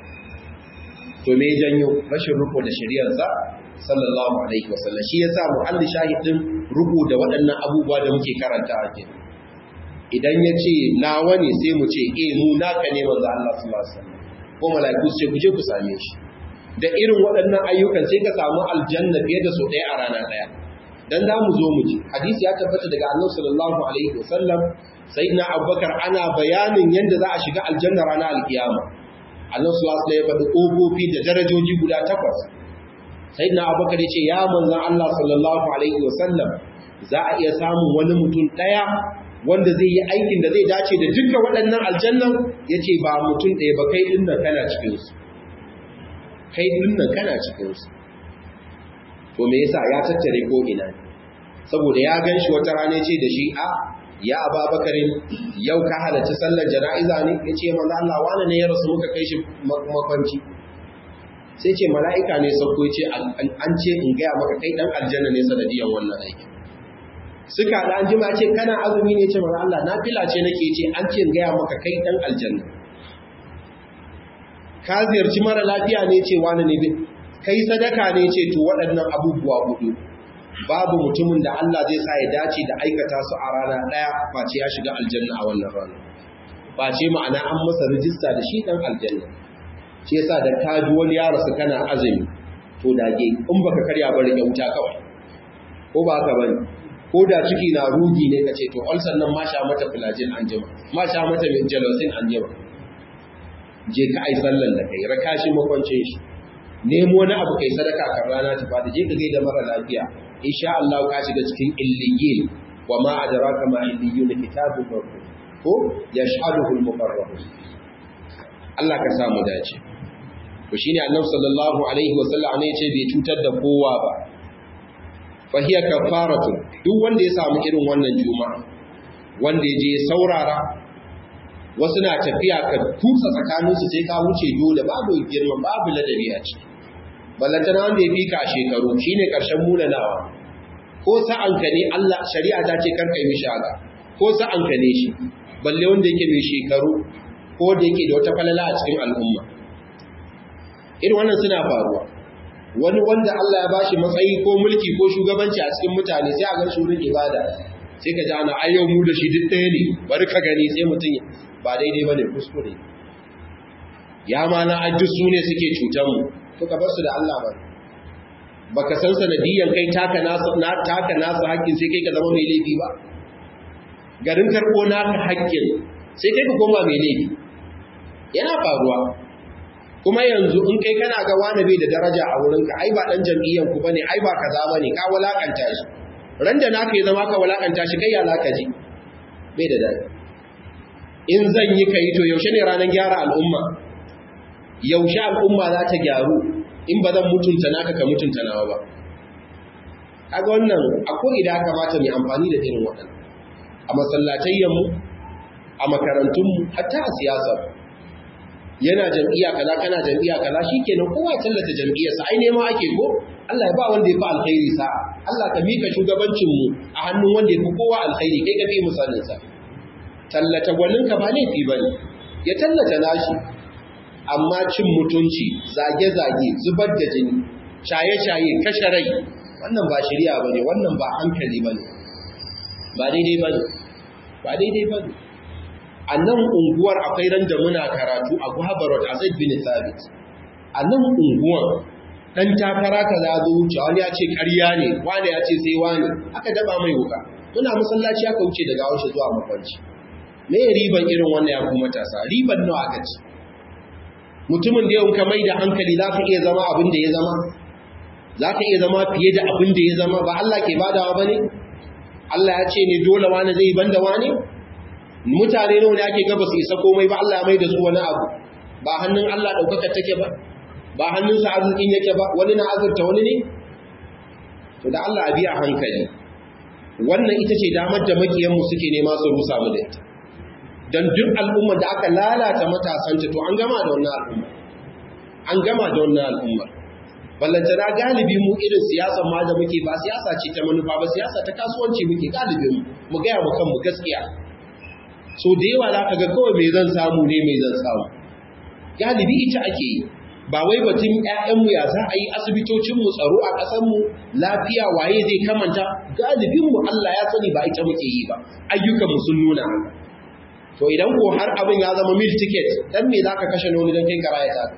to me janyo rashin ruko da shari'ar sa sallallahu alaihi wa sallam shi yasa muhalli shahidin ruko da waɗannan abubuwa da muke karanta ake idan ya ce nawa ne sai mu ce eh mu naka ne manzo Allah sallallahu alaihi wa sallam ko mala'iku sai ku je ku same shi da irin waɗannan ayyukan sai ka samu aljanna fiye da sau ɗaya a rana ɗaya dan za mu zo mu ji hadisi ya tabbata daga annabi sallallahu alaihi wasallam sayyidina abubakar ana bayanin yadda za a shiga aljanna ranar alkiyama annabi sallallahu alaihi ya faɗi ƙofofi da darajoji guda takwas sayyidina abubakar ya ce ya manzon Allah sallallahu alaihi wasallam za a iya samun wani mutum ɗaya wanda zai yi aikin da zai dace da duka waɗannan aljannan ya ce ba mutum ɗaya ba kai ɗin nan kana cikinsu kai ɗin nan kana cikinsu to me yasa ya tattare ko ina saboda ya gan shi wata rana ce da shi a ya ababakarin yau ka halarci sallar jana'iza ne ya ce manzo Allah wani ne ya rasu muka kai shi makwanci sai ce mala'ika ne sauko ce an ce in gaya maka kai ɗan aljanna ne sanadiyan wannan aikin suka da an jima ce kana azumi ne ce mara Allah na fila ce nake ce an ce gaya maka kai dan aljanna ka ziyarci mara lafiya ne ce wani ne kai sadaka ne ce to waɗannan abubuwa hudu babu mutumin da Allah zai sa ya dace da aikata su a rana ɗaya face ya shiga aljanna a wannan rana face ma'ana an masa rijista da shi dan aljanna shi yasa da ka ji wani yaro su kana azumi to dage in baka karya ba rike wuta kawai ko ba haka bane ko da ciki na rugi ne ka ce to ulcer nan ma sha mata filajin an jima ma sha mata min jalosin an jima je ka ai sallan da kai raka shi makwancin shi nemo wani abu kai sadaka kan rana ta fada je ka gaida mara lafiya insha Allah ka shiga cikin illiyin wa ma adraka ma illiyun kitabun marqum ko yashhaduhu al-muqarrabun Allah ka samu dace to shine Annabi sallallahu alaihi wa sallam ne ya ce bai cutar da kowa ba fahiya kafaratun duk wanda ya samu irin wannan juma'a wanda ya je saurara wasu na tafiya ka kusa tsakaninsu sai ka wuce dole babu girma babu ladabi a ciki ballantana wanda ya fi ka a shekaru shine karshen munanawa ko sa'anka ne Allah shari'a ta ce karka yi mishi haka ko sa'anka ne shi balle wanda yake mai shekaru ko da yake da wata falala a cikin al'umma irin wannan suna faruwa wani wanda Allah ya bashi matsayi ko mulki ko shugabanci a cikin mutane sai a ga shurin ibada sai ka ji ana ayyau mu da shi duk ɗaya ne bari ka gani sai mutum ba daidai bane kuskure ya ma na addu su ne suke cutar mu to ka bar su da Allah ba baka san sanadiyan kai taka nasu na taka nasu haƙƙin sai kai ka zama mai laifi ba garin karɓo naka haƙƙin sai kai ka koma mai laifi yana faruwa kuma yanzu in kai kana ga wani bai da daraja a wurinka ai ba dan jam'iyyar ku bane ai ba kaza bane ka walakanta shi ran da naka ya zama ka walakanta shi kai ya laka ji bai da dadi in zan yi kai to yaushe ne ranar gyara al'umma yaushe al'umma za ta gyaru in ba zan mutunta naka ka mutunta nawa ba kaga wannan akwai idan kamata mu amfani da irin waɗannan a masallatayyan mu a makarantun mu hatta a siyasar yana jam'iyya kaza kana jam'iyya kaza shikenan kowa tallata jam'iyyarsa ai nema ake ko Allah ya ba wanda ya fi alkhairi sa Allah ka mika shugabancin mu a hannun wanda ya fi kowa alkhairi kai ka fi misalin sa tallata gwanin ka ba laifi bane ya tallata nashi amma cin mutunci zage-zage zubar da jini shaye-shaye kashe rai wannan ba shari'a bane wannan ba hankali bane ba daidai bane ba daidai bane a nan unguwar akwai ran da muna karatu a Guhabarot a Zaid bin Thabit a nan unguwar dan takara ka za zo wuce wani ya ce ƙarya ne wani ya ce sai wani aka daba mai wuka muna masallaci aka wuce daga haushe zuwa makwanci me riban irin wannan ya kuma matasa riban nawa aka ci mutumin da yau ka mai da hankali za ka iya zama abin da ya zama za ka iya zama fiye da abin da ya zama ba Allah ke badawa ba ne Allah ya ce ne dole wani zai banda wani mutane nawa ne ake gaba su isa komai ba Allah ya mai da su wani abu ba hannun Allah ɗaukaka take ba ba hannunsa arzikin yake ba wani na azurta wani ne to da Allah a biya hankali wannan ita ce damar da makiyanmu suke nema su rusa mu da ita don duk al'ummar da aka lalata matasanta to an gama da wannan al'ummar an gama da wannan al'ummar ballantana galibi mu irin siyasar ma da muke ba siyasa ce ta manufa ba siyasa ta kasuwanci muke galibin mu gaya mu kanmu gaskiya so da yawa za ka ga kawai mai zan samu ne mai zan samu galibi ita ake yi ba wai batun ƴaƴanmu ya za a yi asibitocinmu tsaro a ƙasarmu lafiya waye zai kamanta galibinmu Allah ya sani ba ita muke yi ba ayyukanmu sun nuna haka to idan ko har abin ya zama mil ticket dan me zaka kashe noni dan kai karaya ta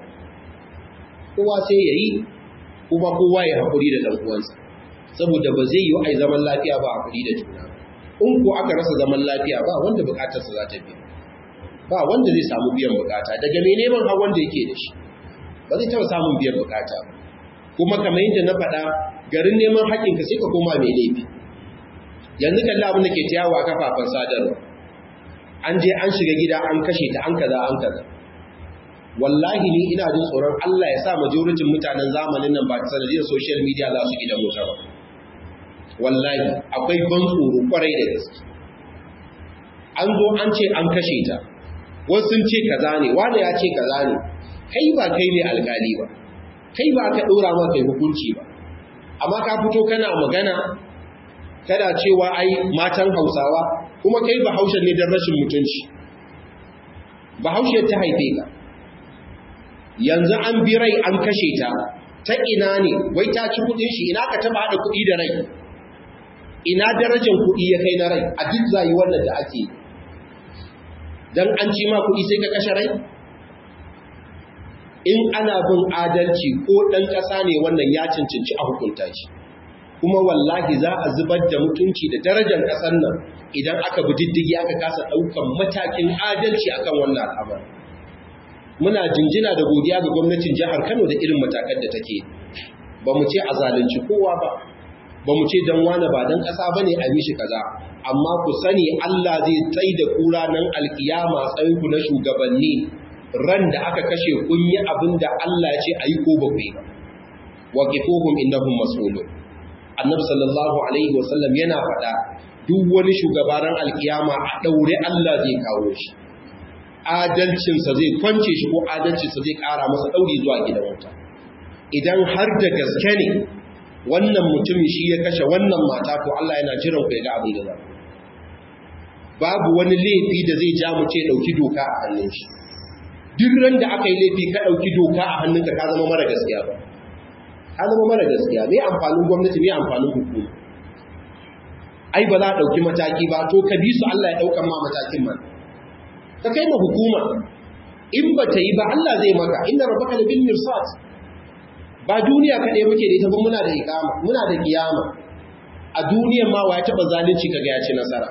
kowa sai yayi kuma kowa ya hakuri da dan uwansa saboda ba zai yi ai zaman lafiya ba hakuri da juna in ko aka rasa zaman lafiya ba wanda bukatarsa za ta biya ba wanda zai samu biyan bukata daga mai neman har wanda yake da shi ba zai taɓa samun biyan bukata kuma kamar yadda na faɗa garin neman haƙƙinka sai ka koma mai laifi yanzu kalli abin da ke ta yawo a kafafen sadarwa an je an shiga gida an kashe ta an kaza an kaza wallahi ni ina jin tsoron Allah ya sa majoritin mutanen zamanin nan ba ta sanadiyar social media za su gidan wuta ba wallahi akwai ban tsoro kwarai da gaske an zo an ce an kashe ta wasu sun ce kaza ne wani ya ce kaza ne kai ba kai ne alkali ba kai ba ka dora ma kai hukunci ba amma ka fito kana magana kana cewa ai matan Hausawa kuma kai ba Haushe ne don rashin mutunci ba Haushe ta haife ka yanzu an bi rai an kashe ta ta ina ne wai ta ci kudin shi ina ka taba hada kudi da rai ina darajar kudi ya kai na rai a duk zai wannan da ake dan an ci ma kudi sai ka kashe rai in ana bin adalci ko ɗan ƙasa ne wannan ya cancanci a hukunta shi kuma wallahi za a zubar da mutunci da darajar ƙasar nan idan aka bi diddigi aka kasa ɗaukan matakin adalci akan wannan al'amar muna jinjina da godiya ga gwamnatin jihar kano da irin matakan da take ba mu ce a zalunci kowa ba ba mu ce don wane ba don ƙasa ba ne a mishi kaza amma ku sani allah zai tsai da kura nan alkiyama tsayinku na shugabanni ran da aka kashe kun yi abin da Allah ya ce a yi ko ba ku yi ba wa kifuhum innahum mas'ulun annabi sallallahu alaihi wasallam yana faɗa duk wani shugabaran alkiyama a daure Allah zai kawo shi adalcinsa zai kwance shi ko adalcinsa zai ƙara masa ɗauri zuwa gidan wuta idan har da gaske ne wannan mutumin shi ya kashe wannan mata to Allah yana jiran ku ya ga abin da za babu wani laifi da zai ja mu ce ɗauki doka a hannun shi duk ran da aka yi laifi ka ɗauki doka a hannunka ka zama mara gaskiya ba ka zama mara gaskiya me amfanin gwamnati me amfanin hukuma ai ba za a ɗauki mataki ba to ka bi su Allah ya ɗaukan ma matakin man ka kai ma hukuma in ba ta yi ba Allah zai maka inda rabbaka da bil mirsat ba duniya kaɗai muke da ita ba muna da ikama muna da kiyama a duniyan ma wa ya taɓa zalunci kaga ya ci nasara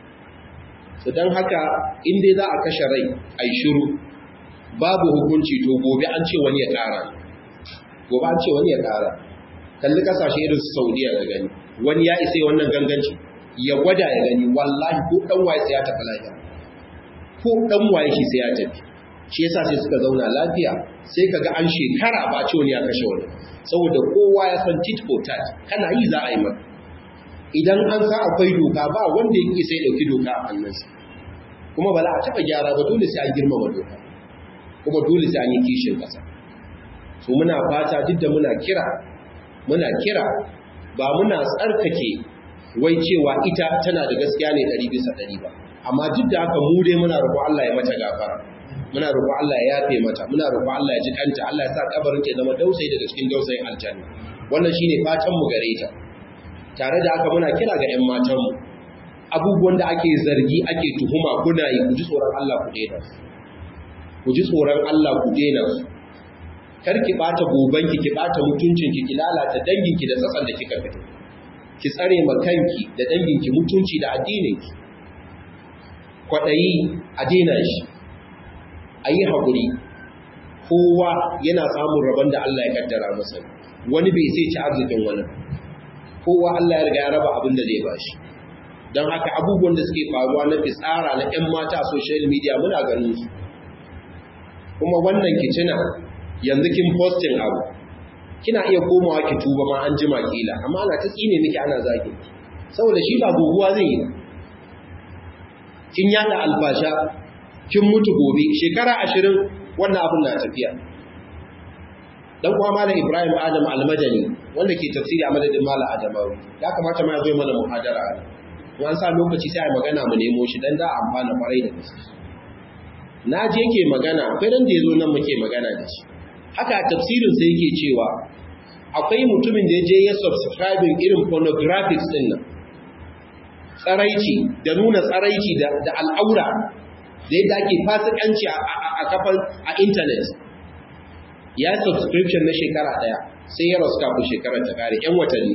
su don haka in dai za a kashe rai a yi shiru babu hukunci to gobe an ce wani ya ƙara gobe an ce wani ya ƙara kalli kasashe irin su saudiya da gani wani ya isa wannan ganganci ya gwada ya gani wallahi ko ɗan waye sai ya tafi lafiya ko ɗan waye shi sai ya tafi shi yasa sai suka zauna lafiya sai kaga an shekara ba ce wani ya kashe wani saboda kowa ya san tit for tat kana yi za a yi maka idan an sa akwai doka ba wanda yake sai dauki doka a hannunsa kuma ba za a taɓa gyara ba dole sai an girmama doka kuma dole sai an yi kishin ƙasa so muna fata duk da muna kira muna kira ba muna tsarkake wai cewa ita tana da gaskiya ne ɗari bisa ɗari ba amma duk da haka mu dai muna roƙo Allah ya mata gafara muna roƙon Allah ya yafe mata muna roƙon Allah ya ji kanta Allah ya sa kabarin ta zama dausayi daga cikin dausayin aljanna wannan shine fatan mu gare ta tare da haka muna kira ga ƴan matan mu abubuwan da ake zargi ake tuhuma kuna yi ku ji tsoron Allah ku daina ku ji tsoron Allah ku daina kar ki bata gobanki ki bata mutuncinki ki lalata danginki da tsatsan da kika fito ki tsare ma kanki da danginki mutunci da addininki kwaɗayi a daina shi a yi haƙuri kowa yana samun rabon da Allah ya kaddara masa wani bai sai ci arzikin wani kowa Allah ya riga ya raba abin da zai ba shi don haka abubuwan da suke faruwa na fitsara na 'yan mata a social media muna ganin su kuma wannan kicina yanzu kin posting abu kina iya komawa ki tuba ma an jima kila amma ana ta tsine miki ana zagi saboda shi ba guguwa zai yi kin yada albasha kin mutu gobe shekara ashirin wannan abin na tafiya dan kuma malam Ibrahim Adam Almadani wanda ke tafsiri a madadin malam Adamawi ya kamata ma ya zo mana muhadara ne an sa lokaci sai a magana mu nemo shi dan da amfana kwarai da gaske na je ke magana akwai dan da yazo nan muke magana da shi haka tafsirin sai yake cewa akwai mutumin da ya je ya subscribing irin pornographics din nan tsaraici da nuna tsaraici da al'aura da yadda ake fasikanci a kafan a intanet ya subscription na shekara daya sai ya rasu kafin shekarar ta kare yan watanni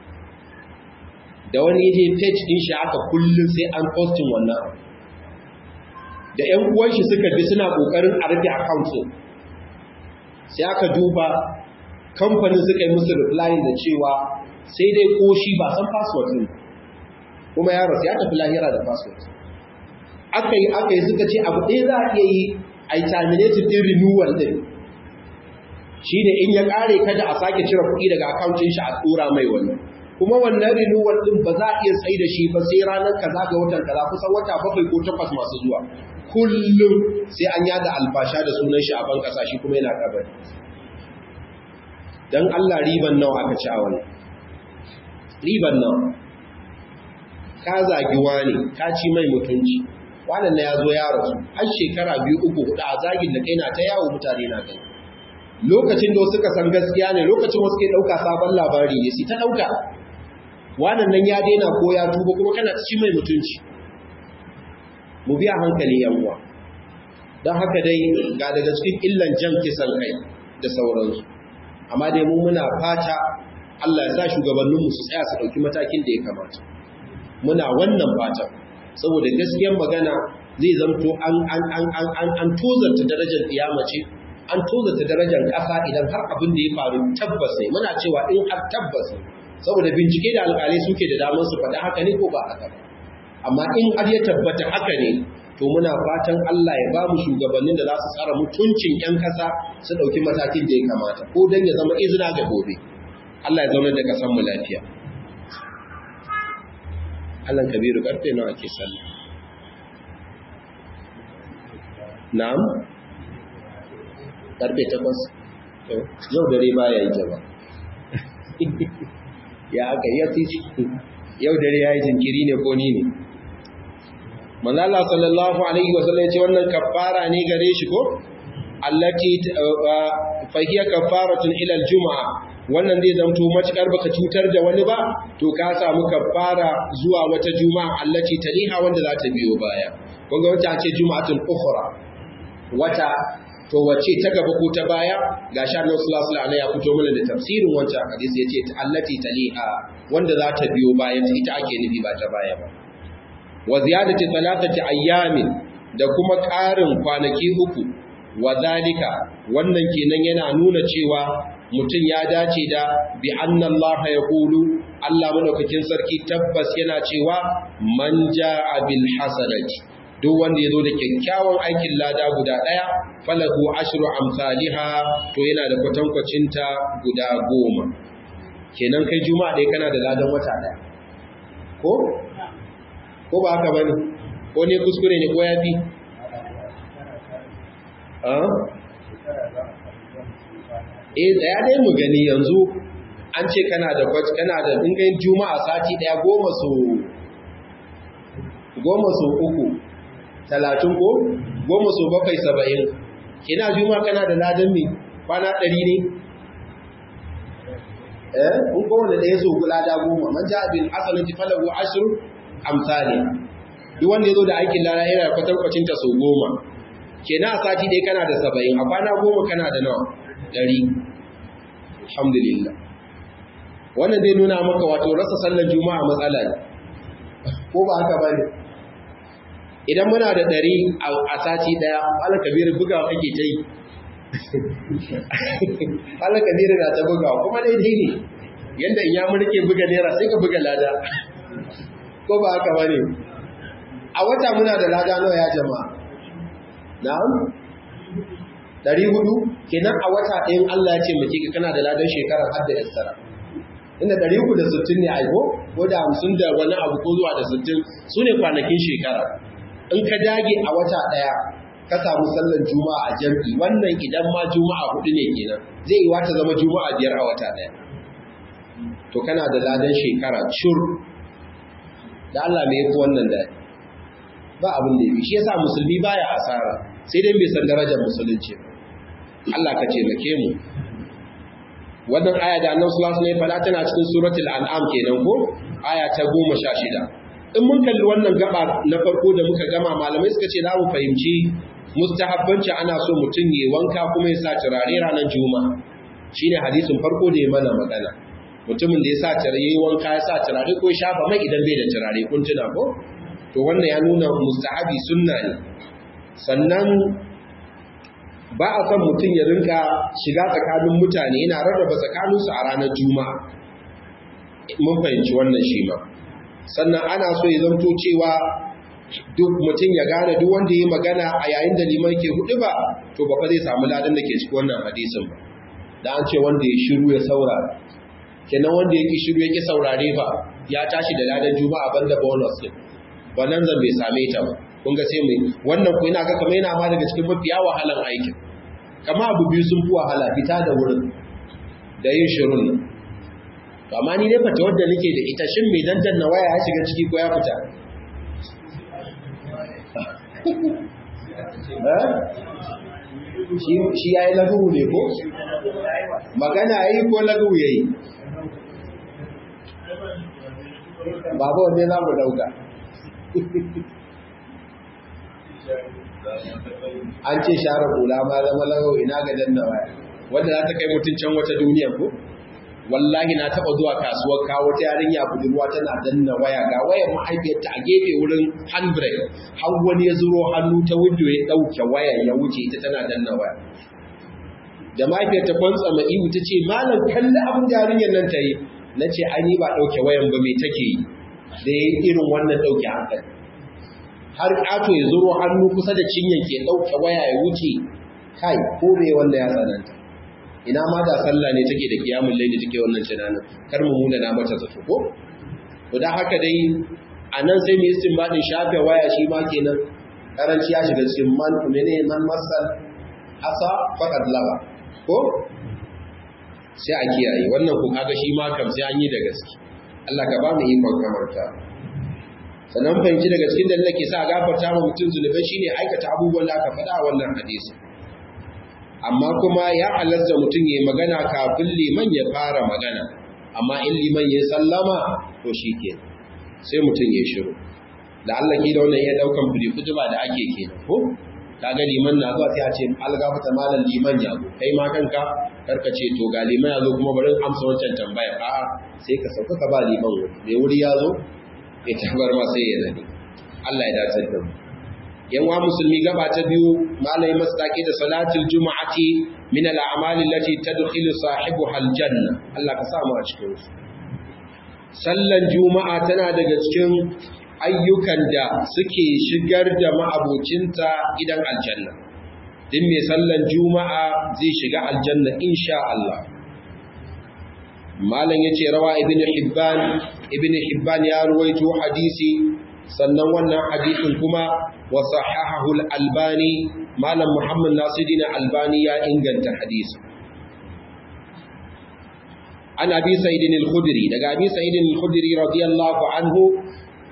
da wani yaje page din shi aka kullum sai an posting wannan da yan uwan shi suka bi suna kokarin a rufe account din sai aka duba kamfanin suka yi musu reply da cewa sai dai ko shi ba san password din kuma ya rasu ya tafi lahira da password aka yi aka yi suka ce abu ɗaya za a iya yi a yi terminated din renewal din shi ne in ya ƙare kada a sake cire kuɗi daga akauncin shi a tsura mai wani kuma wannan renewal din ba za a iya tsaye da shi ba sai ranar kaza ga watan kaza kusan wata bakwai ko takwas masu zuwa kullum sai an yada albasha da sunan shi a ban ƙasa shi kuma yana kabari dan Allah riban nawa aka ci a wani riban nawa ka zagi wani ka ci mai mutunci wannan na ya zo ya rasu har shekara biyu uku hudu a zagin da kai na ta yawo mutane na gani lokacin da suka san gaskiya ne lokacin wasu ke ɗauka sabon labari ne su ta ɗauka wannan nan ya daina ko ya tuba kuma kana ci mai mutunci mu biya hankali yan uwa don haka dai ga daga cikin illan jan kisan kai da sauransu amma dai mu muna fata Allah ya sa shugabanninmu su tsaya su ɗauki matakin da ya kamata muna wannan fatan saboda gaskiyar magana zai zamto an an an an an an tozarta darajar kiyama ce an tozarta darajar ƙasa idan har abin da ya faru tabbas ne muna cewa in har tabbas ne saboda bincike da alƙalai suke da damar su faɗi haka ne ko ba haka ba amma in har ya tabbata haka ne to muna fatan Allah ya ba mu shugabannin da za su tsara mutuncin 'yan ƙasa su ɗauki matakin da ya kamata ko don ya zama izina ga gobe Allah ya zauna da ƙasar mu lafiya Allah kabiru karfe nawa ke sallah na'am karfe takwas yau dare baya yi jaba ya aka yi titi yau dare ya yi jinkiri ne ko ni ne manzala sallallahu alaihi wasallam ya ce wannan kafara ne gare shi ko allati fahiya kafaratun ila aljuma'a wannan zai zamto matukar baka cutar da wani ba to ka samu kafara zuwa wata juma'a allati taliha wanda za ta biyo baya kun ga wata ce juma'atul ukhra wata to wace ta gaba ko ta baya ga sha Allah sallallahu alaihi ya fito mana da tafsirin wancan hadisi yace allati taliha wanda za ta biyo baya ita ake nufi ba ta baya ba wa ziyadati thalathati ayyamin da kuma ƙarin kwanaki uku wa zalika wannan kenan yana nuna cewa mutum ya dace da bi anna Allah ya kulu Allah madaukakin sarki tabbas yana cewa man jaa bil hasanati duk wanda ya zo da kyakkyawan aikin lada guda ɗaya falahu ashru amsalha to yana da kwatankwacinta guda goma kenan kai juma'a ɗaya kana da ladan wata ɗaya ko ko ba haka bane ko ne kuskure ne ko yafi eh tsaya dai mu gani yanzu an ce kana da kwac kana da dingayin juma'a sati daya goma so goma so uku talatin ko goma so bakwai saba'in kina juma kana da ladan me kwana ɗari ne eh in kowane ɗaya so lada goma man ja bil hasanati falahu ashru amsali duk wanda yazo da aikin lada yana kwatankwacin ta so goma kenan a sati ɗaya kana da saba'in a kwana goma kana da nawa ɗari alhamdulillah wannan zai nuna maka wato rasa sallar juma'a matsala ne ko ba haka ba ne idan muna da ɗari a sati ɗaya ala kabiru buga kake ta yi ala kabiru na ta buga kuma daidai ne yadda in ya mulke buga naira sai ka buga lada ko ba haka ba ne a wata muna da lada nawa ya jama'a na'am ɗari hudu kenan a wata ɗayan Allah ya ce mace ka kana da ladan shekarar har da yassara inda ɗari uku da sittin ne aiko ko da hamsin da wani abu ko zuwa da sittin su ne kwanakin shekara in ka dage a wata ɗaya ka samu sallar juma'a a jam'i wannan idan ma juma'a hudu ne kenan zai yi wata zama juma'a biyar a wata ɗaya to kana da ladan shekara cur da Allah mai yafi wannan da ba abin da ya shi yasa musulmi baya asara sai dai bai san darajar musulunci Allah ka taimake mu wannan aya da annabi sallallahu alaihi wasallam tana cikin suratul an'am kenan ko aya ta 16 in mun kalli wannan gaba na farko da muka gama malamai suka ce za mu fahimci mustahabbanci ana so mutum ya wanka kuma ya sa turare ranar juma'a shine hadisin farko da ya mana magana mutumin da ya sa turare yayi wanka ya sa turare ko shafa mai idan bai da turare kun tuna ko to wannan ya nuna mustahabi sunna ne sannan ba a son mutum ya rinka shiga tsakanin mutane yana rarraba tsakaninsu a ranar juma'a mun fahimci wannan shi ma sannan ana so ya zanto cewa duk mutum ya gane duk wanda ya magana a yayin da liman ke hudu ba to ba fa zai samu ladan da ke cikin wannan hadisin ba da an ce wanda ya shiru ya saurara kenan wanda ya ki shiru ya ki saurare ba ya tashi da ladan juma'a banda bonus din wannan zan bai same ta ba kun ga sai mai wannan ko ina ga kamar yana ma daga cikin mafiya wahalan aikin kama abu biyu sun fi wahala fita da wurin da yin shirun nan amma ni dai fata wadda nake da ita shin mai dandan na waya ya shiga ciki ko ya fita shi ya yi lagawu ne ko? magana ya yi ko lagawu ya yi babu wanne za mu dauka an ce share hula ma zama lagawu ina ga danna waya wanda za ta kai mutuncin wata duniya ko? wallahi na taba zuwa kasuwar kawo ta yarinya budurwa tana danna waya ga wayar mahaifiyarta a gefe wurin handbrake har wani ya zuro hannu ta window ya dauke wayar ya wuce ita tana danna waya da mahaifiyarta kwantsa ma ihu ta ce malam kalli abin da yarinyar nan ta yi na ce ai ba dauke wayan ba me take yi da ya irin wannan dauke hankali har ƙato ya zuro hannu kusa da cinyar ke dauke waya ya wuce kai ko me wanda ya tsananta ina ma da sallah ne take da kiyamun laili take wannan tunanin kar mu muna na mata zato ko to dan haka dai anan sai mu istinbadin shafe waya shi ma kenan karanci ya shiga cikin man mene man masal asa faqad laba ko sai a kiyaye wannan ku kaga shi ma kam sai an yi da gaske Allah ka ba mu ikon kamarta sannan fahimci daga cikin da ke sa gafarta ma mutum zunubai shine aikata abubuwan da aka faɗa a wannan hadisi amma kuma ya halatta mutum ya magana kafin liman ya fara magana amma in liman ya sallama to shi ke sai mutum ya shiru da Allah ke da wannan ya daukan fili kutuba da ake ke ko kaga liman na zuwa sai a ce algafata malam liman ya zo kai ma kanka karka ce to ga liman ya zo kuma bari amsa wancan tambaya a'a sai ka sauka ka ba liman wuri mai wuri ya zo ya tabar ma sai ya nani Allah ya dace da mu yanwa musulmi gaba ta biyu malai masdaki da salatul jumu'ati min al-a'mal allati tadkhilu sahibuha al-janna Allah ka samu a cikin su sallan juma'a tana daga cikin ayyukan da suke shigar da ma'abocinta gidan aljanna din mai sallan juma'a zai shiga aljanna insha Allah malam yace rawa ibn hibban ibn hibban ya ruwaito hadisi sannan wannan hadisin kuma wa sahahahu al-albani malam muhammad nasiruddin albani ya inganta hadisi an abi sa'id al-khudri daga abi sa'id al-khudri radiyallahu anhu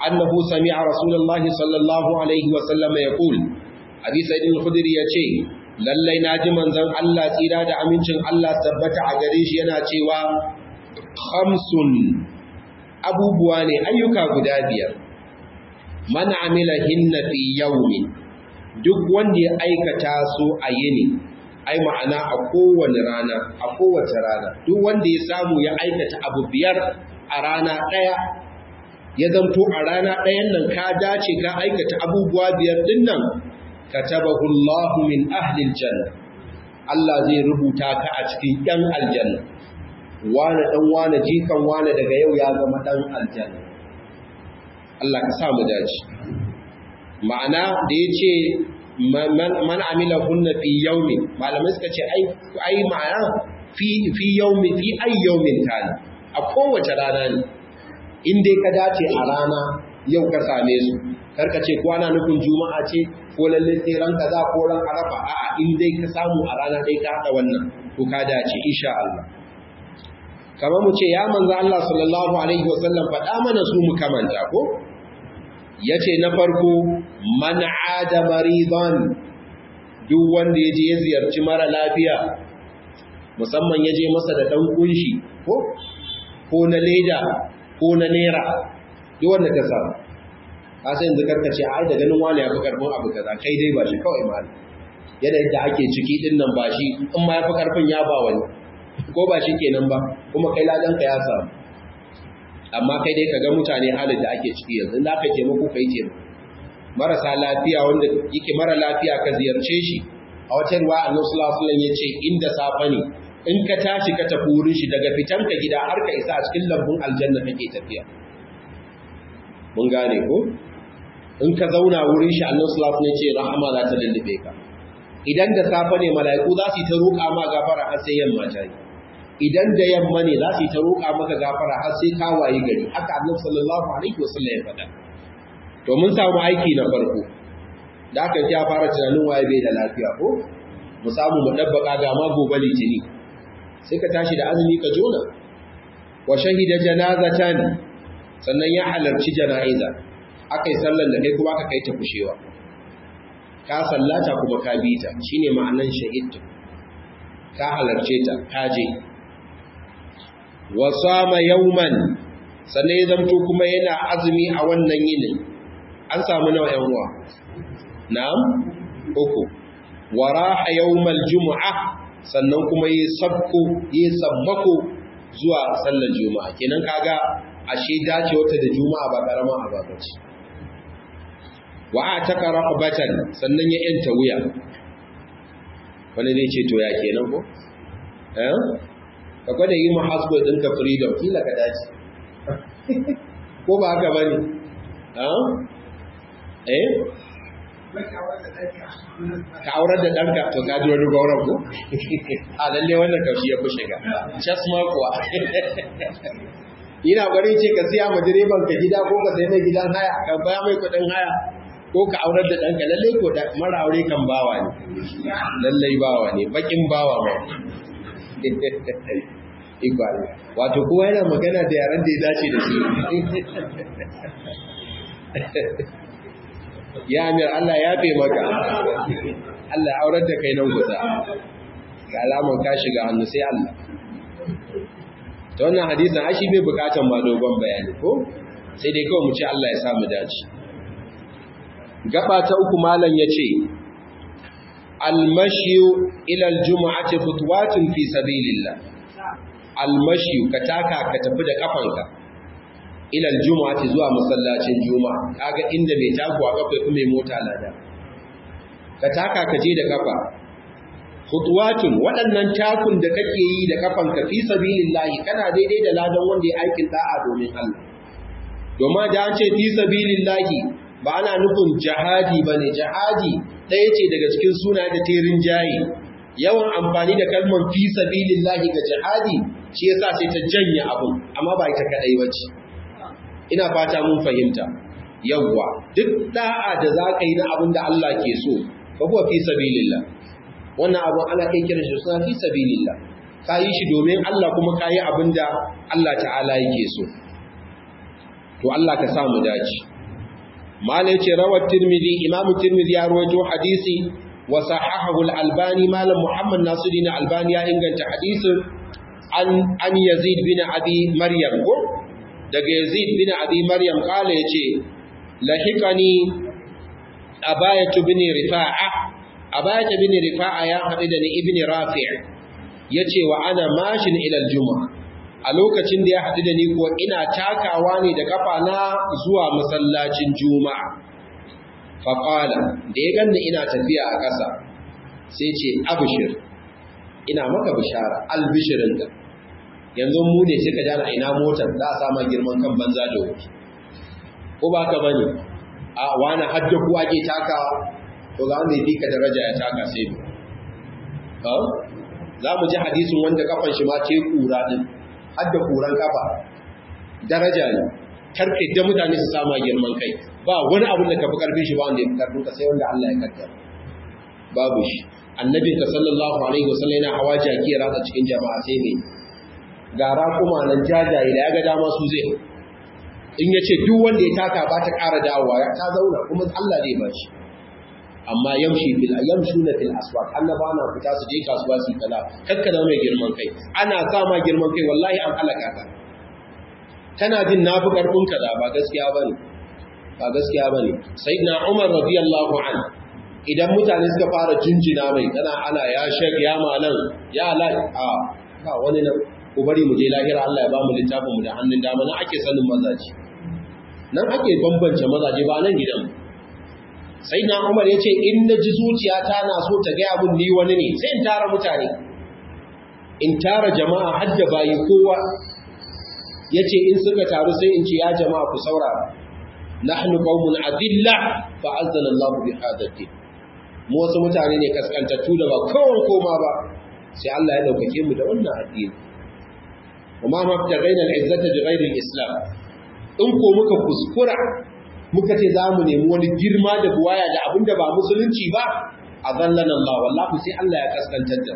annahu sami'a rasulullahi sallallahu alaihi wa sallam yaqul abi sa'id al-khudri yace lallai naji manzon Allah tsira da amincin Allah tabbata a gare shi yana cewa khamsun abubuwa ne ayyuka guda biyar man amila hinna fi yawmin duk wanda ya aikata su a yini ai ma'ana a kowane rana a kowace rana duk wanda ya samu ya aikata abu biyar a rana ɗaya ya zanto a rana ɗayan nan ka dace ka aikata abubuwa biyar din nan katabahu Allahu min ahli aljanna Allah zai rubuta ka a cikin ɗan aljanna wane ɗan wane jikan wane daga yau ya zama ɗan aljanna Allah ka sa mu dace ma'ana da ya ce man amila hunna fi yaumin malamai suka ce ai ma'ana fi fi yaumi fi ai yaumin tani a kowace rana ne in dai ka dace a rana yau ka same su karka ce ko ana nufin juma'a ce ko lalle sai ran kaza ko ran arafa a'a in dai ka samu a rana dai ka hada wannan to ka dace insha Allah kamar mu ce ya manzo Allah sallallahu alaihi wasallam faɗa mana su mu kamanta ko yace na farko man ada maridan duk wanda ya je ya ziyarci mara lafiya musamman ya je masa da dan kunshi ko ko na leda ko na naira duk wanda ka samu ka san yanzu karka ce ai da ganin wani ya fi karfin abu kaza kai dai ba shi kawai ma yanayin da ake ciki din nan ba shi in ma ya fi karfin ya ba wani ko ba shi kenan ba kuma kai ladan ka ya samu amma kai dai kaga mutane halin da ake ciki yanzu da aka taimako kai taimako marasa lafiya wanda yake mara lafiya ka ziyarce shi a wata ruwa annabi sallallahu alaihi wasallam yace inda safa ne in ka tashi ka tafi wurin shi daga fitanka gida har ka isa a cikin lambun aljanna kake tafiya mun gane ko in ka zauna wurin shi annabi sallallahu alaihi wasallam yace rahama za ta lullube ka idan da safa ne mala'iku za su yi ta roƙa ma gafara har sai yamma ta yi idan da yamma ne za su yi ta roƙa maka gafara har sai ka waye gari haka annabi sallallahu alaihi wasallam ya faɗa to mun samu aiki na farko da aka ya fara tunanin waye bai da lafiya ko mu samu mu dabbaka ga ma gobe litini sai ka tashi da azumi ka jona wa shahida janazatan sannan ya halarci jana'iza akai sallan da kai kuma aka kai ta kushewa ka sallata kuma ka bi ta shine ma'anan shahidtu ka halarce ta ka je wa sama yawman sannan ya zamto kuma yana azumi a wannan yinin an samu nawa yan uwa na'am uku wa raha yawmal jumu'a sannan kuma yi sabko yi sabbako zuwa sallar juma'a kenan kaga ashe dace wata da juma'a ba karama a babaci wa ataka raqabatan sannan ya yanta wuya wani zai ce to ya kenan ko eh ka gwada yi mahasbo ɗinka freedom kila ka dace ko ba haka bane eh ka aurar da ɗanka to ka ji wani gauran ko a lalle wannan kaushi ya fi shiga chas ma kuwa ina bari ce ka siya ma direban ka gida ko ka sai mai gidan haya ka baya mai kuɗin haya ko ka aurar da ɗanka lalle ko da mara aure kan bawa ne lallai bawa ne bakin bawa ma ikwari wato kowa yana magana da yaren da ya dace da su ya amir Allah ya fe maka Allah aurar da kai nan kusa ga alaman ka shiga hannu sai Allah ta wannan hadisin ashi bai bukatan ba dogon bayani ko sai dai kawai mu ce Allah ya samu dace gaba ta uku malam yace almashiyu ila aljum'ati khutwatun fi sabilillah almashiyu ka taka ka tafi da kafanka ila aljum'ati zuwa masallacin juma'a kaga inda mai takuwa kafa kuma mai mota lada ka taka ka je da kafa khutwatun waɗannan takun da kake yi da kafanka fi sabilillah kana daidai da ladan wanda ya aikin da'a domin Allah domin da an ce fi sabilillah ba ana nufin jihadi bane jihadi ɗaya ce daga cikin suna da terin jayi yawan amfani da kalmar fi sabilillahi ga jihadi shi yasa sai ta janye abun amma ba ita kadai bace ina fata mun fahimta yawwa duk da'a da zaka yi na abin da Allah ke so fa huwa fi sabilillah wannan abu ana kai kiran shi suna fi sabilillah kayi shi domin Allah kuma kayi abin da Allah ta'ala yake so to Allah ka sa mu dace malai ce rawar tirmidhi imam tirmidhi ya rawaito hadisi wa sahahahu al-albani malam muhammad nasiruddin albani ya inganta hadisin an an yazid bin abi maryam ko daga yazid bin abi maryam kala yace lahiqani abayatu bin rifa'a abayatu bin rifa'a ya hadu da ni ibn rafi' yace wa ana mashin ila al-jumu'ah a lokacin da ya haɗu da ni kuwa ina takawa ne da kafa na zuwa masallacin juma'a faƙala da ya ganni ina tafiya a ƙasa sai ce abishir ina maka bishara albishirinka yanzu mu ne suka jana ina motar za a sama girman kan banza da wuce ko ba ka bane a wani hadda ku ake takawa to ga wanda ya fi ka daraja ya taka sai mu za mu ji hadisin wanda kafan shi ma ce kura din hadda kuran kafa daraja ne karke da mutane su sama girman kai ba wani abin da kafi karfin shi ba wanda ya fi karfin ka sai wanda Allah ya kaddara babu shi annabin ka sallallahu alaihi wasallam yana hawa jaki ya ratsa cikin jama'a sai ne gara kuma nan jajaye da ya ga dama su zai in ya ce duk wanda ya taka ba ta ƙara dawowa ta zauna kuma Allah zai ba shi amma yamshi fil yamshuna fil aswaq annaba na fita su je kasuwa su kala kakkana mai girman kai ana sa ma girman kai wallahi an halaka ka kana jin nafi karfin kaza ba gaskiya bane ba gaskiya bane sayyidina umar radiyallahu an idan mutane suka fara jinjina mai kana ana ya shek ya malan ya la a ba wani nan ku bari mu je lahira Allah ya ba mu littafin mu da hannun dama nan ake sanin mazaji nan ake bambance mazaje ba nan gidan mu sai na umar ya ce in na ji zuciyata na so ta gaya mun ni wani ne sai in tara mutane in tara jama'a hadda bayi kowa ya ce in suka taru sai in ce ya jama'a ku saurara nahnu qaumun adilla fa azzana Allahu bi hadati mu wasu mutane ne kaskantattu da ba kowan koma ba sai Allah ya daukake mu da wannan addini kuma ma ta gaina al-izzata bi ghairi al-islam in ko muka kuskura muka ce za mu nemi wani girma da buwaya da abin da ba musulunci ba a zallan Allah wallahu sai Allah ya kaskantar da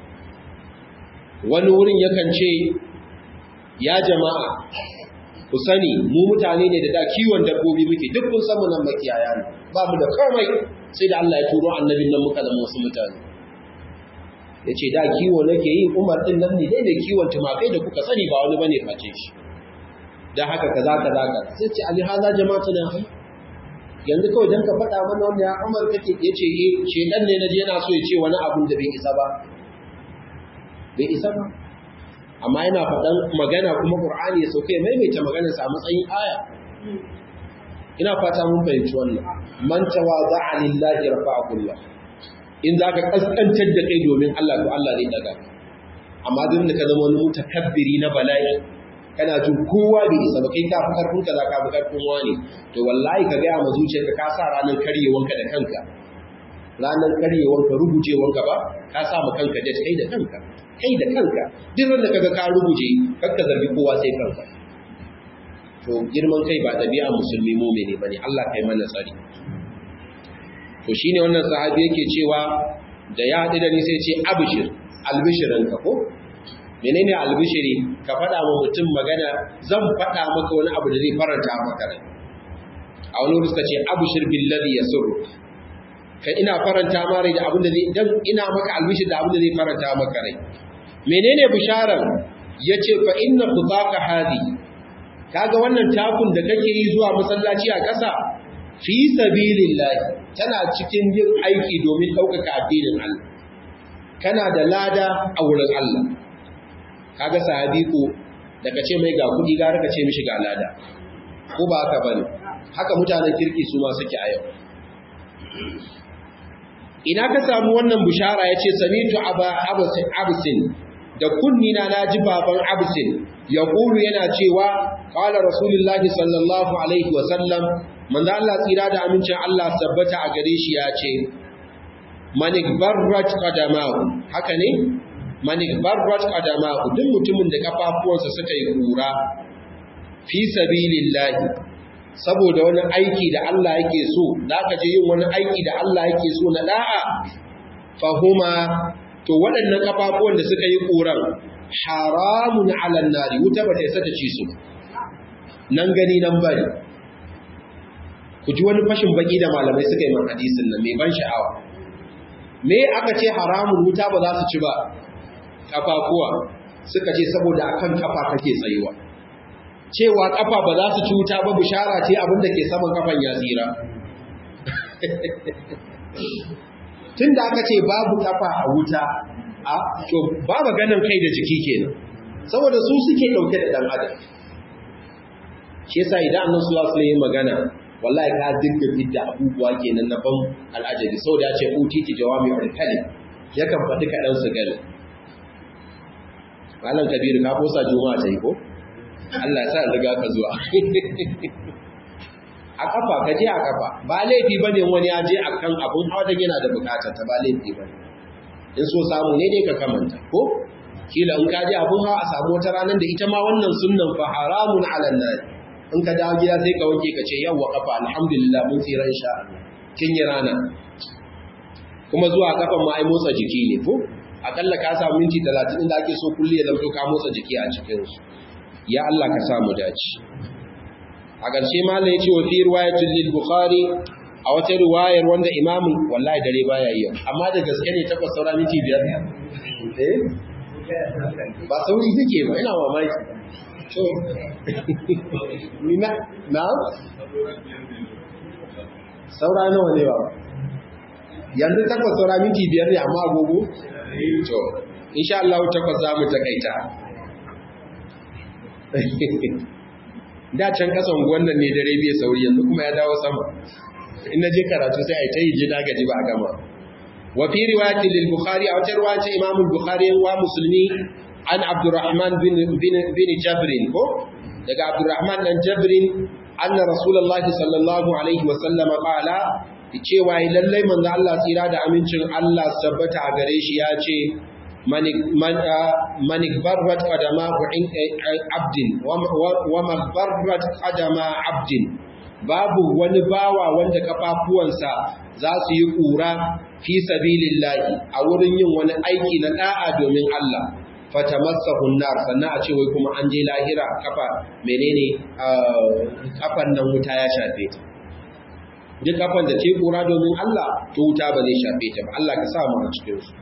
wani wurin yakan ce ya jama'a ku sani mu mutane ne da da kiwon dabbobi muke duk kun san mu nan makiyaya ne ba mu da komai sai da Allah ya turo annabin nan muka zama wasu mutane ya ce da kiwo nake yi umar din nan ne dai da kiwon tumakai da kuka sani ba wani bane face shi da haka kaza kaza ka sai ce ali haza jama'atu na hai yanzu kawai dan ka faɗa mana wanda ya Umar kake yace eh shedan ne naje yana so ya ce wani abun da bai isa ba bai isa ba amma yana faɗan magana kuma Qur'ani ya sauke maimaita maganar sa a matsayin aya ina fata mun fahimci wannan man tawaza'a lillahi rafa'ahu Allah in zaka kaskantar da kai domin Allah to Allah zai daga amma duk da ka zama wani mutakabbiri na bala'i kana jin kowa bai isa ba kai ka fi karfin kaza ka fi karfin wani to wallahi ka gaya ma zuciyarka ka sa ranar karyewanka da kanka ranar karyewanka rubucewanka ba ka sa ma kanka da kai da kanka kai da kanka duk ran da kaga ka rubuce kakka zargi kowa sai kanka to girman kai ba ɗabi'a musulmi mumini bane Allah kai mana tsari to shine wannan sahabi yake cewa da ya haɗu da ni sai ce abshir albishirinka ko menene albishiri ka faɗa wa mutum magana zan faɗa maka wani abu da zai faranta maka rai a wani wuri suka ce abshir billazi yasurru kai ina faranta ma rai da abin da zai dan ina maka albishir da abin da zai faranta maka rai menene bisharar yace fa inna khutaka hadi kaga wannan takun da kake yi zuwa masallaci a ƙasa fi sabilillah tana cikin yin aiki domin ɗaukaka addinin Allah kana da lada a wurin Allah kaga sahabi ko da kace mai ga kudi gara kace mishi ga lada ko ba haka bane haka mutanen kirki su ma suke a yau ina ka samu wannan bushara yace samitu aba absin da kunni na naji baban absin ya kulu yana cewa qala rasulullahi sallallahu alaihi wa sallam manzo Allah tsira da amincin Allah sabbata a gare shi ya ce manik barrat qadamahu haka ne manik barrat qadamahu duk mutumin da kafafuwansa suka yi kura fi sabilillahi saboda wani aiki da Allah yake so zaka je yin wani aiki da Allah yake so na da'a fahuma to waɗannan kafafuwan da suka yi kuran haramun ala nari wuta ba ta isa ta ci su nan gani nan bari ku ku ji wani fashin baki da malamai suka yi man hadisin nan mai ban sha'awa me aka ce haramun wuta ba za su ci ba kafafuwa suka ce saboda akan kafa kake tsayuwa cewa kafa ba za su ci wuta ba bishara ce abin da ke saman kafan ya tsira tun da aka ce babu kafa a wuta a to babu ganin kai da jiki kenan saboda su suke dauke da dan adam shi yasa idan annabi sallallahu alaihi wasallam magana wallahi ka dinga bidda abubuwa kenan na ban al'ajabi saboda ya ce utiti jawami ul kalim yakan faɗi kaɗan su gani malam kabiru ka kosa juma'a ta yi ko Allah ya sa riga ka zuwa a kafa ka je a kafa ba laifi bane wani ya je akan abun hawa da yana da bukatar ta ba laifi bane in so samu ne dai ka kamanta ko kila in ka je abun hawa a samu wata ranar da ita ma wannan sunnan fa haramun ala nar in ka dawo gida sai ka wanke ka ce yawwa kafa alhamdulillah mun tsira insha Allah kin yi rana kuma zuwa kafan ma ai motsa jiki ne ko akalla ka samu minti 30 inda ake so kulli ya zanto ka motsa jiki a cikin su ya Allah ka samu dace a ƙarshe malam ya ce wa fi riwayatul lil bukhari a wata riwayar wanda imamin wallahi dare baya yi amma da gaske ne takwas saura minti biyar eh ba sauri take ba ina mamaki to ni na na saura nawa ne ba yanzu takwas saura minti biyar ne amma agogo to insha Allah takwas za mu takaita da can kasan wannan ne dare bai sauri yanzu kuma ya dawo sama in je karatu sai ai ta yi jina gaji ba a gama wa fi riwayati lil bukhari a wata riwaya ta imam al-bukhari wa musulmi an abdurrahman bin bin bin jabrin ko daga abdurrahman dan jabrin anna rasulullah sallallahu alaihi wa sallam qala cewa lallai manzo Allah tsira da amincin Allah tabbata a gare shi ya ce man barrat qadama abdin wa magbarrat qadama abdin babu wani bawa wanda kafafuwansa za su yi kura fi sabilillahi a wurin yin wani aiki na da'a domin Allah fatamassahu nar sannan a ce wai kuma an je lahira kafa menene kafan nan wuta ya shafe ta duk kafan da ce kura domin Allah to wuta ba zai shafe ta ba Allah ka sa mu a cikin su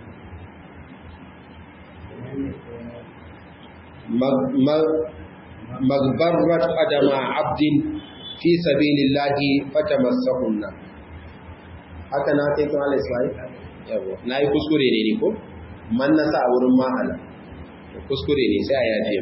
magbarrat qadama abdin fi sabilillahi fatamassahunna haka na kai kuma Allah sai yawa nayi kuskure ne ni ko man nasa a wurin mahala kuskure ne sai a yaje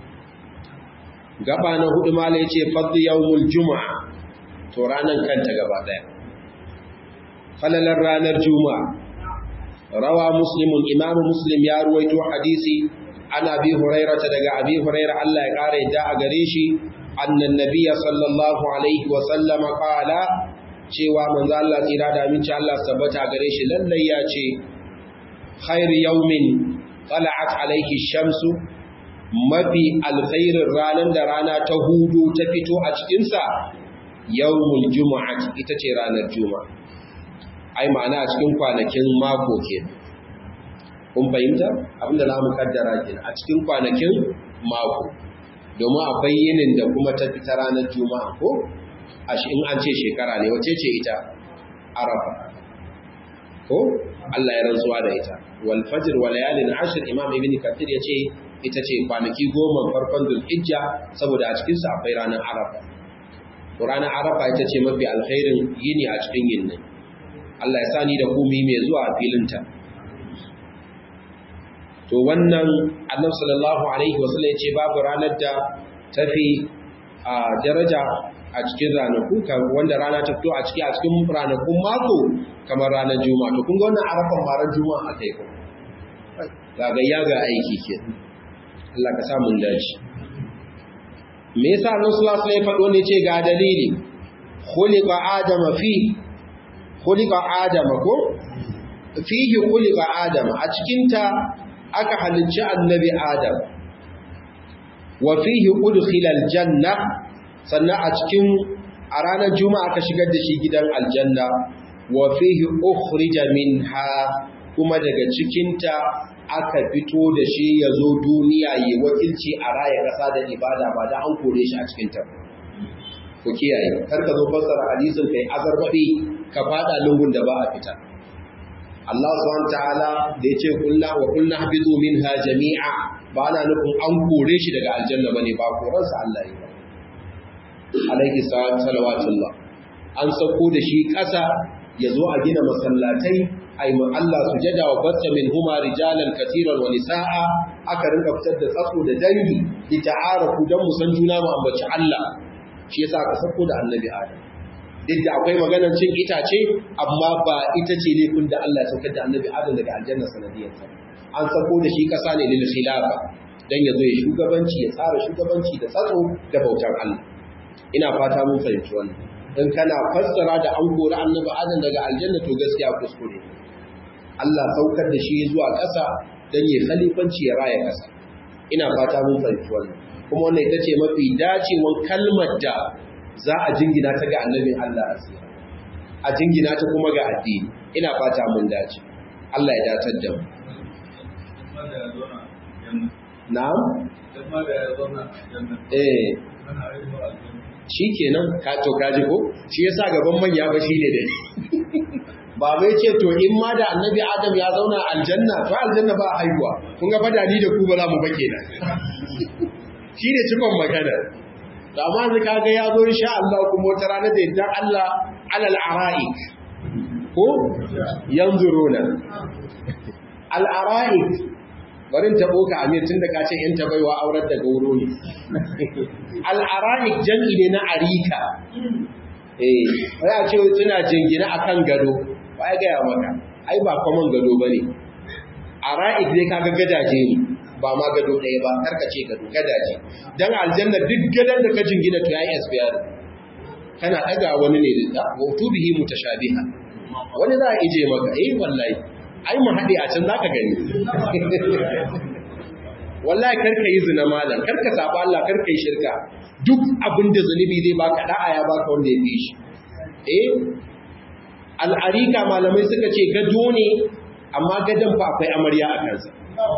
gaba na hudu mala yace fadl yawmul juma'a to ranan kanta gaba daya falalar ranar juma'a rawa muslimun imamu muslim ya ruwaito hadisi an abi hurairata daga abi huraira Allah ya kare da a gare shi annan nabiyya sallallahu alaihi wa sallama qala cewa manzo Allah tsira da aminci Allah tabbata gare shi lallai ya ce khairu yawmin tala'at alaihi shamsu mafi alkhairin ranar da rana ta hudu ta fito a cikin sa yawmul jumu'ati ita ce ranar juma'a ai ma'ana a cikin kwanakin mako kenan kun fahimta abinda za mu kaddara ke a cikin kwanakin mako domin akwai yinin da kuma ta fita ranar juma'a ko a shi in an ce shekara ne wace ce ita arafa ko Allah ya rantsuwa da ita wal fajr wa layalin ashr imam ibn kathir ya ce ita ce kwanaki goma farkon dhulhijja saboda a cikin sa akwai ranar arafa to ranar arafa ita ce mafi alkhairin yini a cikin yinin Allah ya sani da ku mai zuwa a filinta to wannan annabi sallallahu alaihi wasallam yace babu ranar da tafi a daraja a cikin ranaku wanda rana ta fito a cikin a cikin ranakun mako kamar ranar juma'a to kun ga wannan arafan maran juma'a akai ko kaga ya ga aiki ke Allah ka sa mun dace me yasa annabi sallallahu alaihi wasallam ya faɗo ne ce ga dalili khuliqa adama fi khuliqa adama ko fihi khuliqa adama a cikin ta aka halicci annabi Adam wa fihi udkhila aljanna sannan a cikin a ranar juma'a aka shigar da shi gidan aljanna wa fihi ukhrija minha kuma daga cikinta aka fito da shi ya zo duniya yi wakilci a raya ƙasa da ibada ba da an kore shi a cikinta ku kiyaye kar ka zo fassara hadisin kai azarbaɗi ka fada lungun da ba a fita Allah subhanahu ta'ala da yace kullu wa kullu habidu minha jami'a ba ana nufin an kore shi daga aljanna bane ba koransa Allah ne ba alaihi salawatullah an sauko da shi ƙasa ya zo a gina masallatai ai mu Allah sujada wa batta min huma rijalan katiran wa nisaa aka rinka fitar da tsatso da dangi li ta'arafu dan mu san juna mu ambaci Allah shi yasa aka sauko da annabi Adam duk da akwai maganar cin itace amma ba ita ce laifin da Allah ya saukar da annabi Adam daga aljanna sanadiyar ta an sauko da shi kasa ne lil khilafa dan ya zo ya shugabanci ya tsara shugabanci da tsatso da bautar Allah ina fata mun fahimci wannan in kana fassara da an kori annabi adam daga aljanna to gaskiya kuskure Allah saukar da shi zuwa ƙasa dan ya khalifanci ya raya ƙasa ina fata mun fahimci wannan kuma wannan ita ce mafi dacewan kalmar da za a jingina ta ga annabin Allah asira a jingina ta kuma ga addini ina fata mun dace Allah ya datar da mu na'am eh shi kenan ka to kaji ko shi yasa gaban manya ba shine dai ba mai ce to in ma da annabi adam ya zauna aljanna to aljanna ba haihuwa kun ga fadani da ku ba za mu ba kenan shine cikon magana to amma zai kaga ya zo insha Allah kuma wata rana da yadda Allah alal ara'ik ko yanzuruna al ara'ik barin taɓo ka amir tun da ka ce ‘yan tabaiwa aurar da gauro ne. Al'ara'ik jam'i ne na arika, eh, wai a ce tuna jingina a kan gado, ba ya gaya maka, ai ba kwaman gado ba ne. Ara'ik dai kaga gadaje ne, ba ma gado ɗaya ba, karkace gado, gadaje. Don aljanna duk gadon da ka jingina to ya yi SPR. Kana ɗaga wani ne da wato bihi mutashabiha. Wani za a ije maka, eh wallahi, ai mu haɗe a can zaka gani wallahi karka yi zina malam karka saba Allah karka yi shirka duk abin da zunubi zai baka da'a ya baka wanda ya fi shi eh al'arika malamai suka ce gado ne amma gadon fa akwai amarya a kansa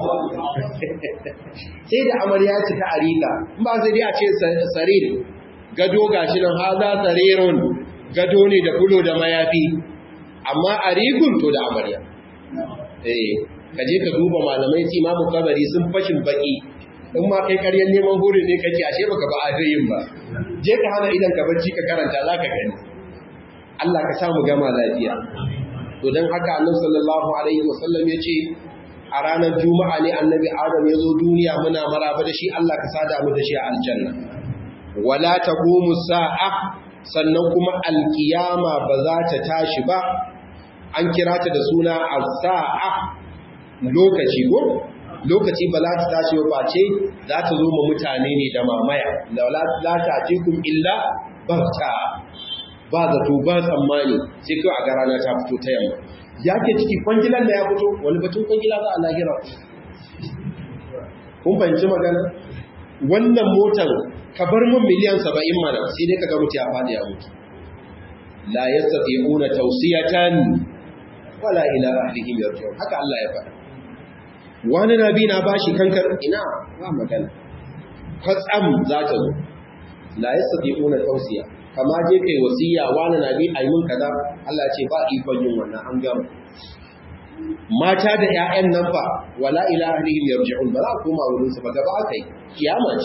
sai da amarya ce ta arika in ba sai dai a ce sarir gado gashi nan haza sarirun gado ne da fulo da mayafi amma arikun to da amarya eh ka je ka duba malamai su imamu kabari sun fashin baki in ma kai karyar neman huri ne kake ashe baka ba adayin ba je ka hana idan ka bacci ka karanta za ka gani Allah ka samu gama lafiya to dan haka annabi sallallahu alaihi wasallam ya ce a ranar juma'a ne annabi adam ya zo duniya muna maraba da shi Allah ka sada mu da shi a aljanna wala taqumu sa'a sannan kuma alkiyama ba za ta tashi ba an kira ta da suna as-sa'a lokaci ko lokaci ba za ta tashi ba ce za ta zo ma mutane ne da mamaya la ta atikum illa barta ba zato ba tsammani sai kai a ga rana ta fito ta yamma ya ke ciki kwangilan da ya fito wani batun kwangila za a lahira kun fahimci magana wannan motar ka bar mun miliyan saba'in mana sai dai ka ga mutu ya faɗi ya mutu la yastati'una tawsiyatan wala ila ahlihim yarji'un haka Allah ya faɗa wani nabi na bashi kankar ina ba magana kwatsam za ta zo la yastati'una tawsiya kama je kai wasiya wani nabi ayi mun kaza Allah ce ba ikon yin wannan an gama mata da ƴaƴan nan fa wala ila ahlihim yarji'un ba za ku koma wurin su ba gaba akai kiyama ce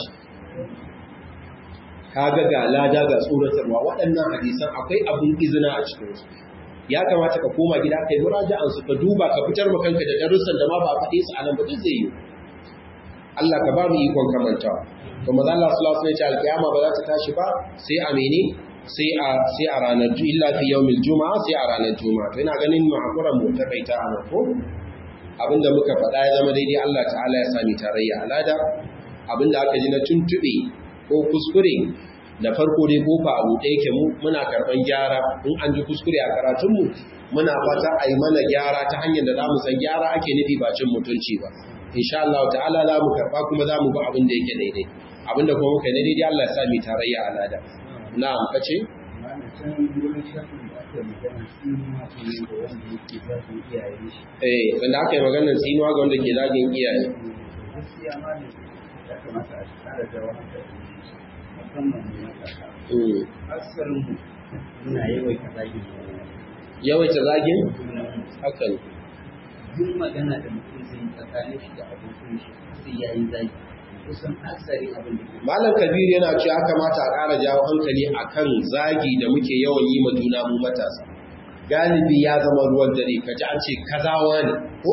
kaga ga lada ga tsoratarwa waɗannan hadisan akwai abin izina a cikin su ya kamata ka koma gida kai muraja'an su ka duba ka fitar maka kanka da darussan da ma ba a faɗe su a nan ba duk zai yi Allah ka ba mu ikon kamantawa to maza Allah sallallahu alaihi wasallam alkiyama ba za ta tashi ba sai a mene sai a sai a ranar illa fi yawmil juma'a sai a ranar juma'a to ina ganin mu hakura mu ta kaita a nan ko abinda muka faɗa ya zama daidai Allah ta'ala ya sami tarayya alada abinda aka ji na tuntube ko kuskure da farko dai kofa abu ɗaya yake mu muna karɓan gyara in an ji kuskure a karatunmu muna fata a yi mana gyara ta hanyar da za mu san gyara ake nufi ba cin mutunci ba insha Allah ta'ala za mu karɓa kuma za mu bi abin da yake daidai abin da kuma muka daidai Allah ya sa mu tarayya a lada na'am kace eh wanda aka yi maganar tsinuwa ga wanda ke zagin iyaye musamman na kasa asarin mu muna yawaita zagin yawaita zagin haka ne duk magana da mutum zai yi tsakanin shi da abokin shi sai ya yi zagi kusan asarin abin da ke malam kabir yana cewa ya kamata a ƙara jawo hankali akan zagi da muke yawan yi ma juna mu matasa galibi ya zama ruwan dare kaji an ce kazawa ne ko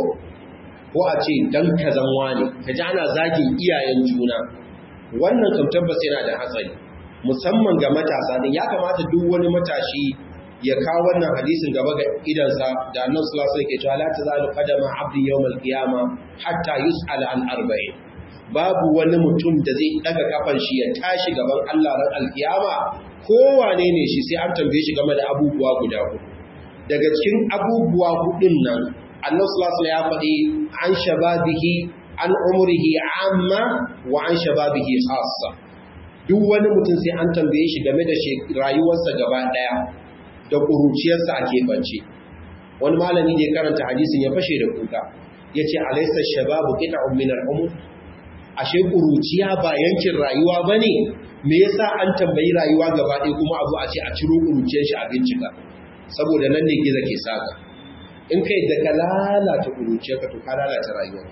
ko a ce dan kazanwa ne kaji ana zagin iyayen juna wannan kam tabbas yana da hatsari musamman ga matasa din ya kamata duk wani matashi ya kawo wannan hadisin gaba ga idansa da annabi sallallahu alaihi wasallam ke cewa la tazalu qadama abdi yawmal qiyama hatta yus'ala an arba'in babu wani mutum da zai daga kafan shi ya tashi gaban Allah ran alkiyama kowane ne shi sai an tambaye shi game da abubuwa guda hudu daga cikin abubuwa hudun nan annabi sallallahu alaihi ya faɗi an shababihi an umrihi amma wa an shababihi khassa duk wani mutum sai an tambaye shi game da rayuwarsa gaba daya da kuruciyarsa a keɓance wani malami da ya karanta hadisin ya fashe da kuka yace alaysa shababu qita'un min al-umr ashe kuruciya ba yankin rayuwa bane me yasa an tambayi rayuwa gaba ɗaya kuma abu a ce a ciro kuruciyar shi a bincika saboda nan ne gizo ke saka in kai da ka lalata kuruciya ka to ka lalata rayuwa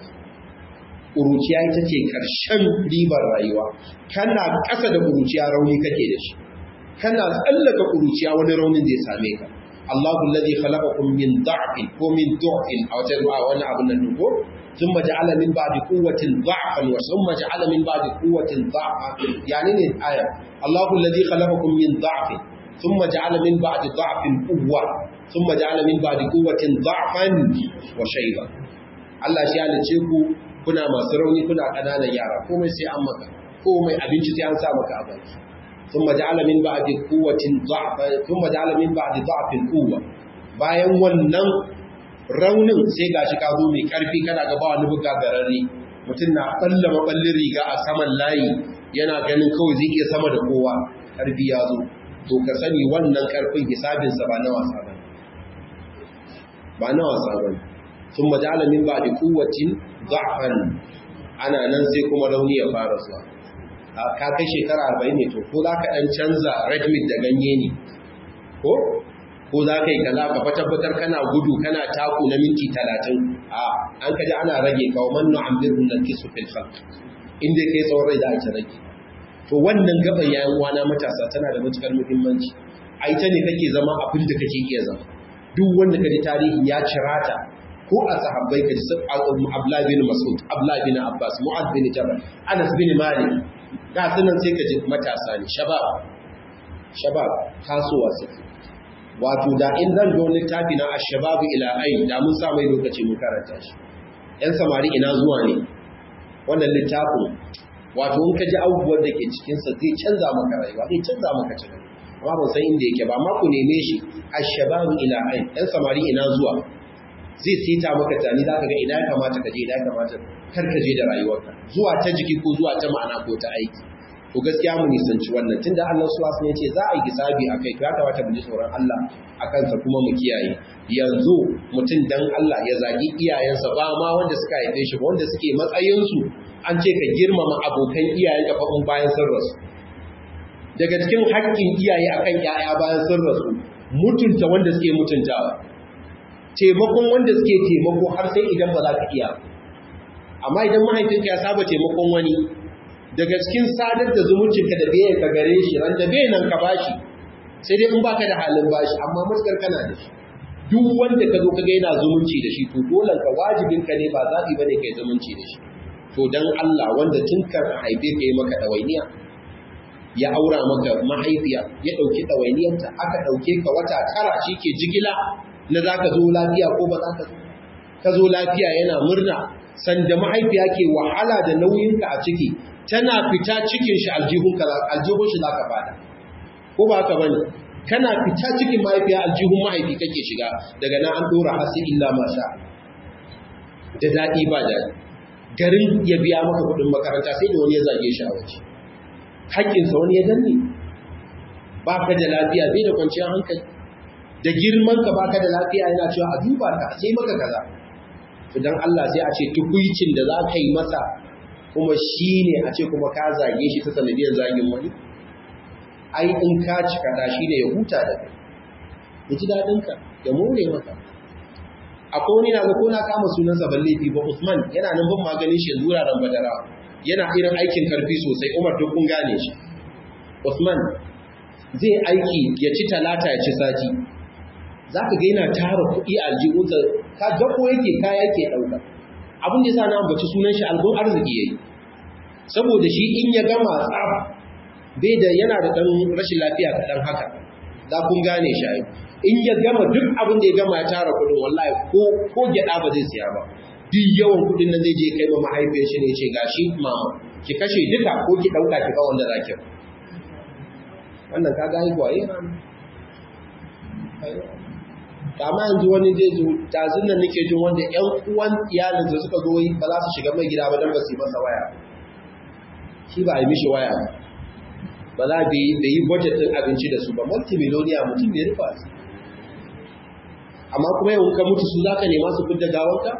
kuruciya ita ce karshen ribar rayuwa kana ƙasa da kuruciya rauni kake da shi kana tsallaka kuruciya wani raunin zai same ka Allahu alladhi khalaqakum min da'fin ko min du'fin aw tajma wani abun nan ko ثم جعل من بعد قوة ضعفا وثم جعل من بعد قوة ضعفا يعني الآية الله الذي خلقكم من ضعف ثم جعل من بعد ضعف قوة ثم جعل من بعد قوة ضعفا وشيبا Allah shi halice ku kuna masu rauni kuna ƙananan yara komai sai an maka komai abinci sai an sa maka a baki ثم جعل من بعد قوة ضعفا ثم جعل من بعد ضعف قوة bayan wannan raunin sai gashi ka zo mai karfi kana gaba wani buga gararre mutum na balla maballin riga a saman layi yana ganin kawai zai iya sama da kowa karfi ya zo to ka sani wannan karfin hisabinsa ba na wasa ba ba na wasa ba sun majala min ba da kuwacin za'afan ana nan sai kuma rauni ya fara zuwa ka kai shekara arba'in ne to ko za ka ɗan canza red meat da ganye ne ko ko za ka yi kaza ka tabbatar kana gudu kana taku na minti talatin a an kaji ana rage kawo mannu an birnin nan kisu fil khalq inda kai tsawon rai da ake rage to wannan gaban yayin wana matasa tana da matukar muhimmanci a ita ne kake zama abin da kake iya zama duk wanda kaji tarihi ya cirata ko a sahabbai kaji sun Abdullah bin Mas'ud Abdullah bin Abbas Mu'adh bin Jabal Anas bin Malik da sunan sai kaji matasa ne shabab shabab tasowa suke wato da in zan zo littafi na ashababu ila ayin da mun sa mai lokaci mun karanta shi yan samari ina zuwa ne wannan littafin wato in ka ji abubuwan da ke cikinsa zai canza maka rayuwa zai canza maka tunani amma ban san inda yake ba amma ku neme shi ashababu ila ayin yan samari ina zuwa zai sita maka tani za ka ga ina ya kamata ka je ina ya kamata kar ka je da rayuwarka zuwa ta jiki ko zuwa ta ma'ana ko ta aiki to gaskiya mu nisanci wannan tunda Allah subhanahu wa ce za a yi hisabi akai to ya kamata mu ji tsoron Allah a kansa kuma mu kiyaye yanzu mutum dan Allah ya zagi iyayensa ba ma wanda suka haife shi ba wanda suke matsayinsu an ce ka girmama abokan iyayen ka fa bayan sun rasu daga cikin haƙƙin iyaye akan ƴaƴa bayan sun rasu mutunta wanda suke mutuntawa taimakon wanda suke taimako har sai idan ba za ka iya amma idan mahaifinka ya saba taimakon wani daga cikin sadar da zumuncinka da bai ka gare shi ran da bai nan ka bashi sai dai in baka da halin bashi amma matukar kana da shi duk wanda ka zo ka ga yana zumunci da shi to dole ka wajibin ka ne ba zabi bane kai zumunci da shi to dan Allah wanda tun kan haife ka yi maka dawainiya ya aura maka mahaifiya ya dauki dawainiyarta aka dauke ka wata tara shike jigila na zaka zo lafiya ko ba zaka zo ka zo lafiya yana murna sanda mahaifiya ke wahala da nauyinka a ciki tana fita cikin shi aljihun aljihun shi zaka fada ko ba haka bane kana fita cikin mahaifiya aljihun mahaifi kake shiga daga nan an dora hasi illa ma sha da dadi ba dadi garin ya biya maka kudin makaranta sai da wani ya zage shi a waje hakkin sa wani ya danne baka da lafiya bai da kwanciyar hankali da girman ka baka da lafiya yana cewa a duba ka sai maka kaza idan Allah sai a ce tukuicin da za ka yi masa kuma shi ne a ce kuma ka zage shi ta sanadiyar zagin wani ai in ka cika da shi ne ya huta da kai ya ji daɗinka ya more maka akwai wani na ga ko na kama sunansa ban laifi ba Usman yana nan ban maganin shi yanzu wuraren badara yana irin aikin karfi sosai Umar duk kun gane shi Usman zai aiki ya ci talata ya ci sati zaka ga yana tara kuɗi a aljihunsa ka dako yake kaya yake ɗauka abin da yasa na ambaci sunan shi albun arziki yayi saboda shi in ya gama tsaf bai da yana da ɗan rashin lafiya kaɗan haka za kun gane shi ayi in ya gama duk abin da ya gama ya tara kudin wallahi ko ko gyada ba zai siya ba duk yawan kudin nan zai je kai ma mahaifiyar shi ne ce gashi mama ki kashe duka ko ki dauka ki ba wanda zaki wannan kaga ai ko ayi kama yanzu wani zai zo tazin nan nake jin wanda ƴan uwan iyalin da suka zo ba za su shiga mai gida ba dan ba su yi masa waya shi ba a yi mishi waya ba za bai yi budget din abinci da su ba multimillionaire mutum ne rufa su amma kuma yau ka mutu su za ka nema su fidda gawanka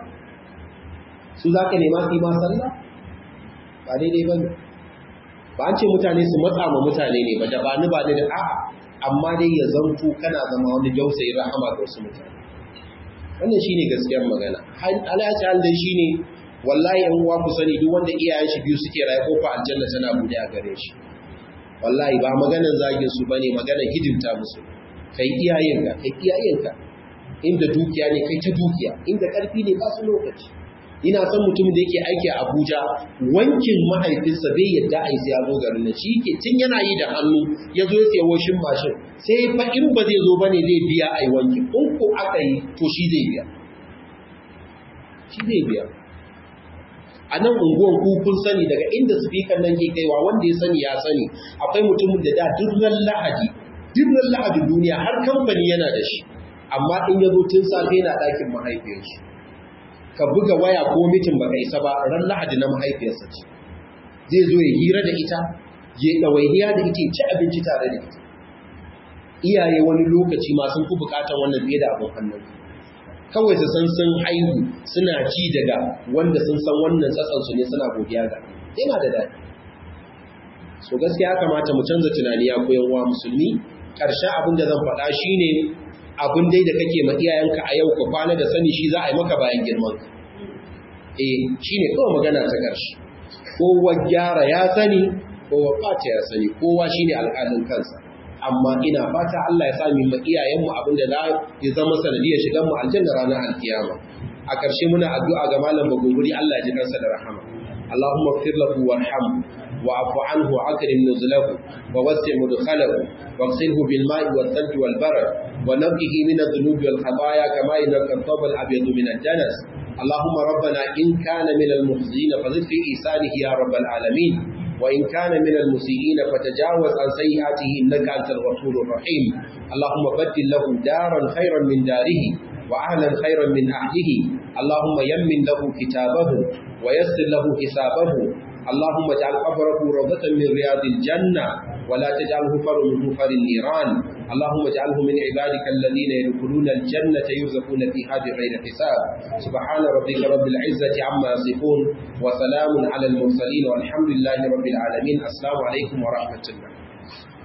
su za ka nema su yi ma sallah ba daidai ba ne ba an ce mutane su matsa ma mutane ne ba da ba ni ba ni da a'a amma dai ya zanto kana zama wani dausayi rahama ga wasu mutane wannan shine gaskiyar magana alaci hal dai shine wallahi yan uwa ku sani duk wanda iyayen shi biyu suke rayu ko fa aljanna tana bude a gare shi wallahi ba maganan zagin su bane maganan hidimta musu kai iyayenka kai iyayenka inda dukiya ne kai ta dukiya inda karfi ne ba su lokaci ina son mutum da yake aiki a Abuja wankin mahaifinsa bai yadda a yi sai ya zo garin nan shi yake tun yana yi da hannu ya zo ya siya washin mashin sai fa in ba zai zo bane zai biya a yi wanki in ko aka yi to shi zai biya shi zai biya a nan unguwan ku kun sani daga inda speaker nan ke kaiwa wanda ya sani ya sani akwai mutumin da da durran lahadi durran lahadi duniya har kamfani yana da shi amma in ya zo tun safe yana ɗakin mahaifiyarsa ka buga waya ko mitin baka isa ba ran lahadi na mahaifiyarsa ce zai zo ya hira da ita ya ɗawainiya da ita ci abinci tare da ita iyaye wani lokaci ma sun fi bukatar wannan fiye da abin hannun kawai su san sun haihu suna ci daga wanda sun san wannan tsatsansu ne suna godiya ga yana da daɗi so gaskiya ya kamata mu canza tunani ya koyan wa musulmi ƙarshen abin da zan faɗa shine abin dai da kake ma iyayenka a yau ka kwana da sani shi za a yi maka bayan girman ka eh shine kawai magana ta ƙarshe kowa gyara ya sani kowa ɓata ya sani kowa shine alƙalin kansa amma ina fata Allah ya sami ma iyayenmu abin da za ya zama sanadiyar shigan mu aljanna ranar alkiyama a ƙarshe muna addu'a ga malam bagunguri Allah ya ji kansa da rahama Allahumma ighfir lahu warhamhu wa'fu anhu wa'akrim nuzlahu wa wasi' mudkhalahu واغسله بالماء والثلج والبرد ونقه من الذنوب والخطايا كما ينقى الثوب الابيض من الدنس اللهم ربنا ان كان من المخزين فزد في احسانه يا رب العالمين وإن كان من المسيئين فتجاوز عن سيئاته إنك أنت الغفور الرحيم اللهم بدل له دارا خيرا من داره وأهلا خيرا من أهله اللهم يمن له كتابه ويسر له حسابه اللهم اجعل قبره روضة من رياض الجنة ولا تجعله فر من فر النيران اللهم اجعله من عبادك الذين يدخلون الجنة يرزقون فيها بغير حساب سبحان ربك رب العزة عما يصفون وسلام على المرسلين والحمد لله رب العالمين السلام عليكم ورحمة الله